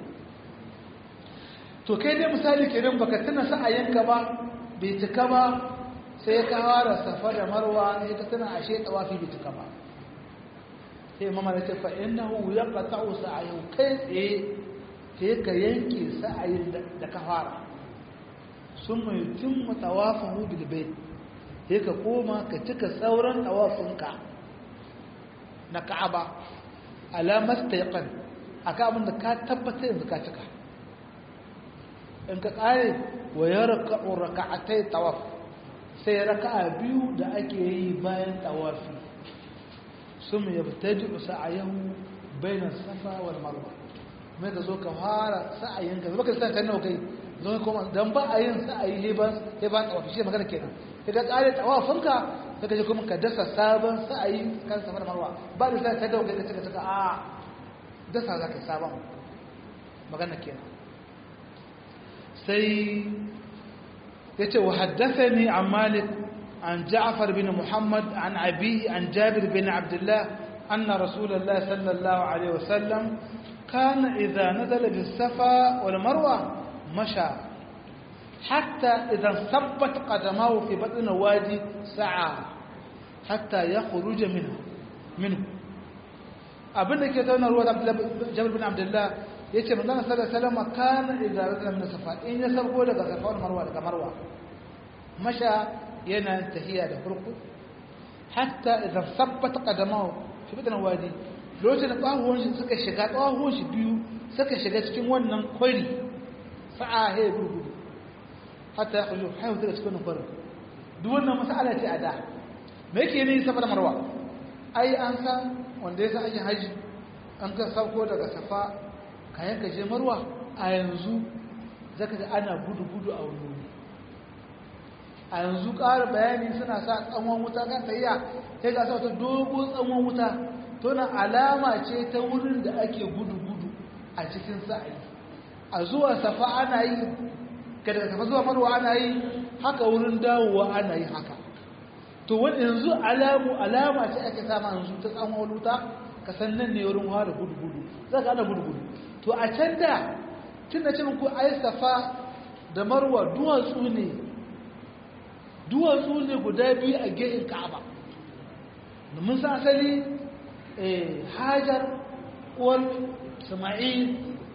to kai dai misali kenan baka tuna sa ayanka ba bai tuka ba sai ka fara safa da marwa sai ka tuna ashe tawafi bai tuka ba sai mama ya ce fa innahu yaqta'u sa'ayu kai tsaye sai ka yanke sa'ayin da ka fara sun mai tun matawafahu bilbai sai ka koma ka cika sauran tawafinka na ka'aba alamar taiƙon a abin da ka tabbata yanzu ka cika in ka ƙare wa ya raka'atai tawaf sai raka'a biyu da ake yi bayan tawafi sun mai yabtaji sa'ayahu bainar safa wal marwa mai ka zo ka fara sa'ayin ka zama ka sa ta nawa kai zo kuma dan ba a yin sa'ayi he ba he ba tawafi shi magana kenan sai ka kare tawafin ka sai ka je kuma ka dasa sabon sa'ayi kan safar marwa ba da sai ta dawo kai ka cika cika a dasa zaka sabon magana kenan sai yace wa haddathani an malik an ja'far bin muhammad an abi an jabir bin abdullah anna rasulullah sallallahu alaihi wasallam كان إذا نزل بالصفا والمروة مشى حتى إذا ثبت قدماه في بطن الوادي سعى حتى يخرج منه منه abin da ke zauna ruwa jabir bin abdullah ya ce manzana sallar salama kana idan zana min safa in ya sarko daga safa wani marwa daga marwa masha yana tahiya da farko hatta idan sabbata kadamahu fi bidan wadi lokacin da ƙwahuwan shi suka shiga ƙwahuwan shi biyu suka shiga cikin wannan kwari sa'a ya gurgudu hatta ya kullu haihu daga cikin wannan kwarin duk wannan masala ce a da me yake ne safa da marwa ai an san wanda ya san aikin haji an ka sauko daga safa kayan ka je marwa a yanzu zaka ga ana gudu gudu a wani a yanzu ƙara bayani suna sa tsawon wuta kan tayya sai ga sa wata dogon tsawon wuta to na alama ce ta wurin da ake gudu-gudu a cikin sa'ayi a zuwa safa ana yi ga daga safa zuwa marwa ana yi haka wurin dawowa ana yi haka to wani yanzu alamu alama ce ake sama yanzu ta tsawon wuta ka san nan ne wurin ware gudu-gudu za ka ana gudu-gudu to a can da tun da cin ku ai safa da marwa duwatsu ne duwatsu ne guda biyu a gefen ka'aba mun san asali hajar uwar sama'il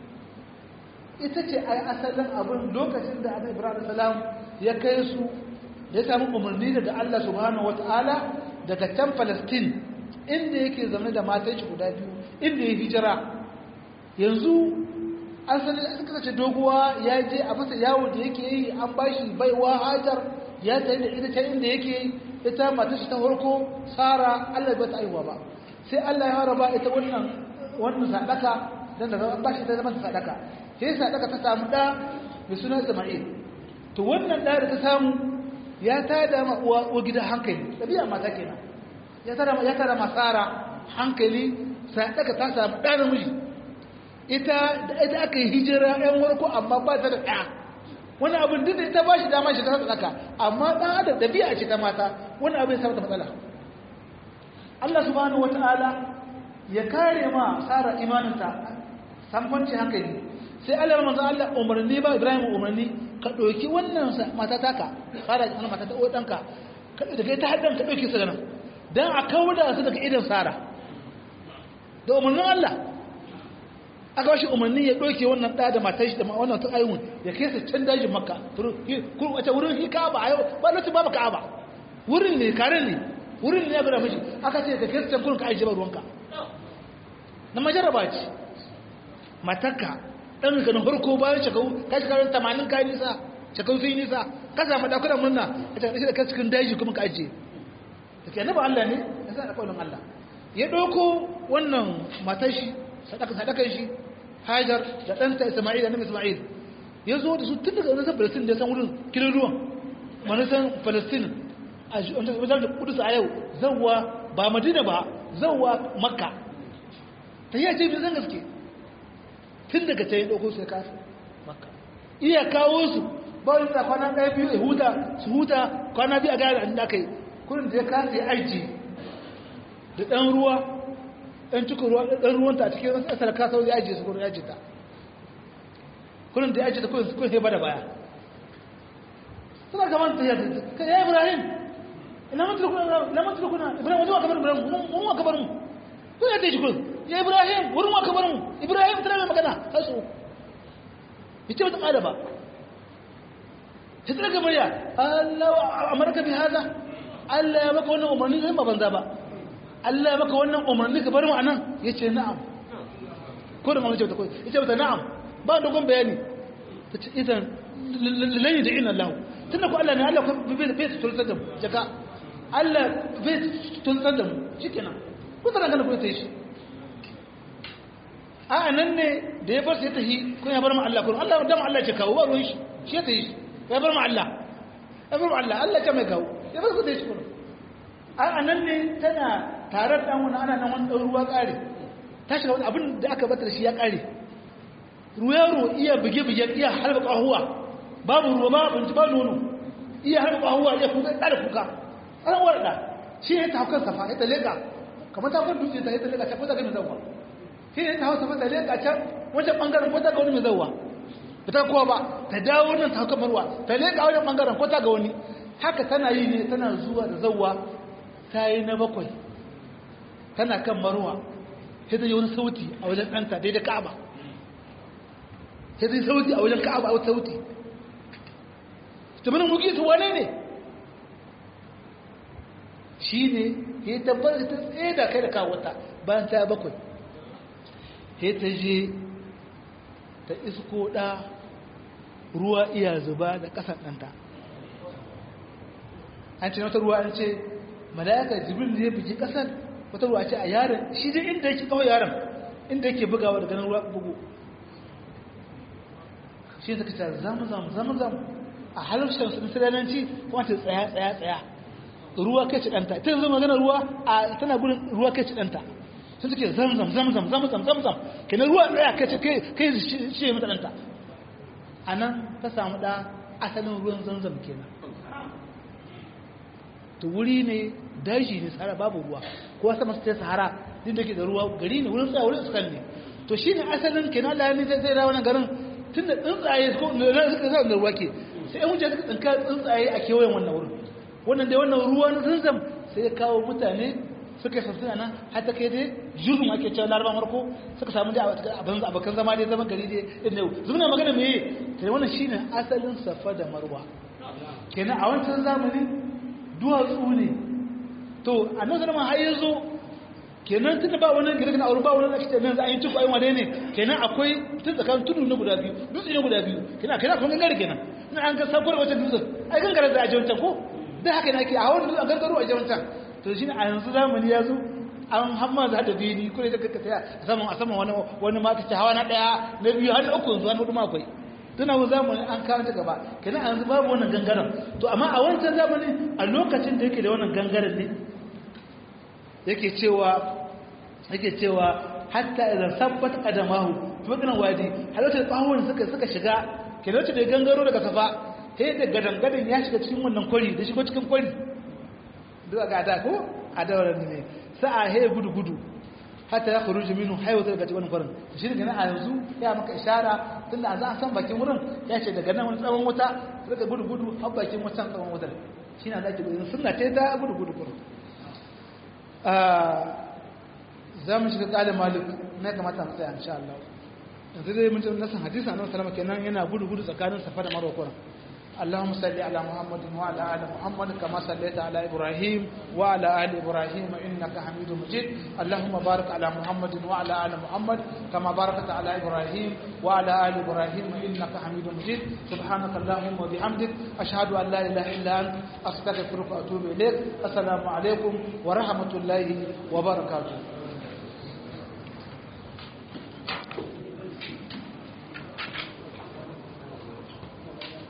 ita ce ai asalin abin lokacin da annabi ibrahim salam ya kai su ya samu umarni daga Allah subhanahu wataala daga can Palestine inda yake zama da matan shi guda biyu inda ya hijira yanzu an sani suka sace doguwa ya je a masa yawo da yake yi an bashi baiwa hajar ya tsaye da ita can inda yake ita matar shi ta farko sara Allah bai ta aiwa ba sai Allah ya fara ba ita wannan wannan sadaka dan da an bashi ta zama sadaka sai sadaka ta samu da mai suna Isma'il to wannan da da ta samu ya tada ma uwa uwa gida hankali dabi'a mata kenan ya tada ya tada masara hankali sadaka ta samu da namiji ita da ita aka yi hijira ɗan warko amma ba ta da ɗaya wani abin duk da ita ba shi dama shi ta sadaka amma ɗan adam dabi'a ce ta mata wani abin ya samu matsala Allah subhanahu wata'ala ya kare ma tsara imaninta samfanci hankali sai Allah manzo Allah umarni ba Ibrahim umarni ka ɗauki wannan mata taka fara wannan mata ta uwa danka da kai ta haddan ka ɗauki su nan dan a kauda su daga idan Sara da umarnin Allah aka bashi umarni ya ɗauke wannan ɗa da matar shi da wannan ta ayyun ya kai su can dajin Makka kun wace wurin hi Ka'aba a yau ba lokacin babu Ka'aba wurin ne karen ne wurin ne ya gura mishi aka ce ka kai su can kurin ka ajiye ba ruwanka na majaraba ce matarka ɗan ka na farko bayan shekaru ka shi karin tamanin kayan nisa shekaru sun yi nisa ka samu ɗakunan murna a cikin da ka cikin daji kuma ka ajiye da ke naba Allah ne ya sa ɗakwai Allah ya ɗauko wannan matar shi sadakan shi hajar da ɗanta isma'il da nabi isma'il ya zo da su tun daga wani palestin da ya san wurin kilin ruwan manisan palestin a wajen da kudus a yau zauwa ba madina ba zauwa makka ta yi ce bi zan gaske tun daga ta yi ɗauko sai kasu maka iya kawo su ba wani da kwana ɗaya biyu ya huta su huta kwana biyu a gaya da aka yi kurin da ya kasa ya aiki da ɗan ruwa ɗan cikin ruwa ɗan ruwanta a cikin wasu asar kasa ya ajiye su kurin ya ajiye ta kurin da ya ajiye ta kurin kurin sai bada baya suna gaban ta yadda ka ya ibrahim ina mantar kuna ibrahim wajen wa kamar ibrahim mun wa kamar mu kun ya tashi kun ya ibrahim wurin wa kamar mu ibrahim tana mai magana har su yace mata kada ba ta tsara ga murya Allah amarka bi hada Allah ya maka wannan umarni sai ba banza ba Allah ya maka wannan umarni ka bar mu anan yace na'am ko da mamace ta ko yace mata na'am ba dogon bayani tace idan lan da ina Allah tunda ko Allah ne Allah bai bai tulsar da mu jaka Allah bai tulsar da mu shikenan ko tana ganin kuma ta yi shi a nan ne da ya bar sai ta yi kun ya bar ma Allah kun Allah dama Allah ce kawo ba ruwan shi shi ta yi shi ya bar ma Allah ya bar ma Allah Allah ce mai kawo ya bar su ta yi shi kun a nan ne tana tare da wani ana nan wani ruwa kare ta shiga wani abin da aka bata da shi ya kare ruwa ruwa iya buge-buge iya halba ƙahuwa babu ruwa ba abinci ba nono iya halba ƙahuwa iya kuka ɗada kuka an warɗa shi ya ta haukan safa ya ta leƙa kamar ta kwan dutse ta yi ta leƙa can ko ta ga mai zauwa shi ne ta hausa ta leƙa can wancan ɓangaren ko ta ga wani mai zauwa ba ta kowa ba ta dawo nan ta hauka marwa ta leƙa wajen ɓangaren ko ta ga wani haka tana yi ne tana zuwa da zauwa ta yi na bakwai tana kan marwa sai ta yi wani sauti a wajen ɗanta daidai ka'aba sai ta yi sauti a wajen ka'aba a wata sauti ta mana mugi su wane ne shi ne ya tabbatar ta tsaye da kai da kawata bayan ta bakwai sai ta je ta isko ɗa ruwa iya zuba da ƙasar ɗanta an ce wata ruwa an ce mala'ikar jibril ne bugi ƙasar wata ruwa ce a yaron shi dai inda yake kawai yaron inda yake bugawa da ganin ruwa bugu shi suka ce zama zama zama zama a harshen su musulanci kuma ta tsaya tsaya tsaya ruwa kai ci danta ta yanzu magana ruwa a tana gudun ruwa kai ci danta sun suke zamzam zamzam zamzam zamzam kenan ruwa tsaya kai ci kai shi mata danta a nan ta samu da asalin ruwan zamzam kenan to wuri ne daji ne sahara babu ruwa ko sama su ta sahara din da ke da ruwa gari ne wurin tsaya wurin iskan ne to shi ne asalin kenan Allah ne zai zai wannan garin tun da tsuntsaye ko na suka zai da ruwa ke sai yan wuce suka tsinka tsuntsaye a kewayen wannan wurin wannan dai wannan ruwa na zanzam sai ya kawo mutane suka sassana nan har ta kai dai jirgin ake cewa laraba marko suka samu dai abin abokan zama dai zama gari dai inda yau zumuna magana me kai wannan shine asalin safa da marwa kenan a wancan zamani duwatsu ne to annabi sallama har yanzu kenan tun da ba wani girgin aure ba wani ake nan za a yi cikin ayyuma dai ne kenan akwai tun tsakanin tudu na guda biyu dutse ne guda biyu kenan kenan kun gangare kenan ina an ga sabuwar wata dutsen ai gangare za a je wancan ko dai haka ne ake a hawan dutsen gangaro a je wancan to shine a yanzu zamani ya zo an hamma za da bini ko ne da kaka tsaya a saman a saman wani wani ma ta hawa na daya na biyu har uku yanzu wani hudu ma akwai tuna wani zamani an kawo ta gaba kenan a yanzu babu wannan gangaren to amma a wancan zamani a lokacin da yake da wannan gangaren ne yake cewa yake cewa hatta idan sabbat qadamahu maganan wadi halata bawon suka suka shiga kenan da gangaro daga safa sai da gadangadan ya shiga cikin wannan kwari da shigo cikin kwari duk ga da ko a dawaran ne sa'a he gudu gudu hatta ya khuruju minhu haywata daga cikin kwarin shi ne a yanzu ya maka ishara tunda an san bakin wurin ya ce daga nan wani tsawon wuta daga gudu gudu har bakin wutan tsawon wutar shi na zaki gudu sunna ce ta gudu gudu kurin za mu shiga ƙalin malik na kamata mu tsaya insha Allah yanzu dai mun ji nasan hadisi annabi sallama kenan yana gudu gudu tsakanin safa da marwa kuran اللهم صل على محمد وعلى ال محمد كما صليت على ابراهيم وعلى ال ابراهيم انك حميد مجيد اللهم بارك على محمد وعلى ال محمد كما باركت على ابراهيم وعلى ال ابراهيم انك حميد مجيد سبحانك اللهم وبحمدك اشهد ان لا اله الا انت استغفرك واتوب اليك السلام عليكم ورحمه الله وبركاته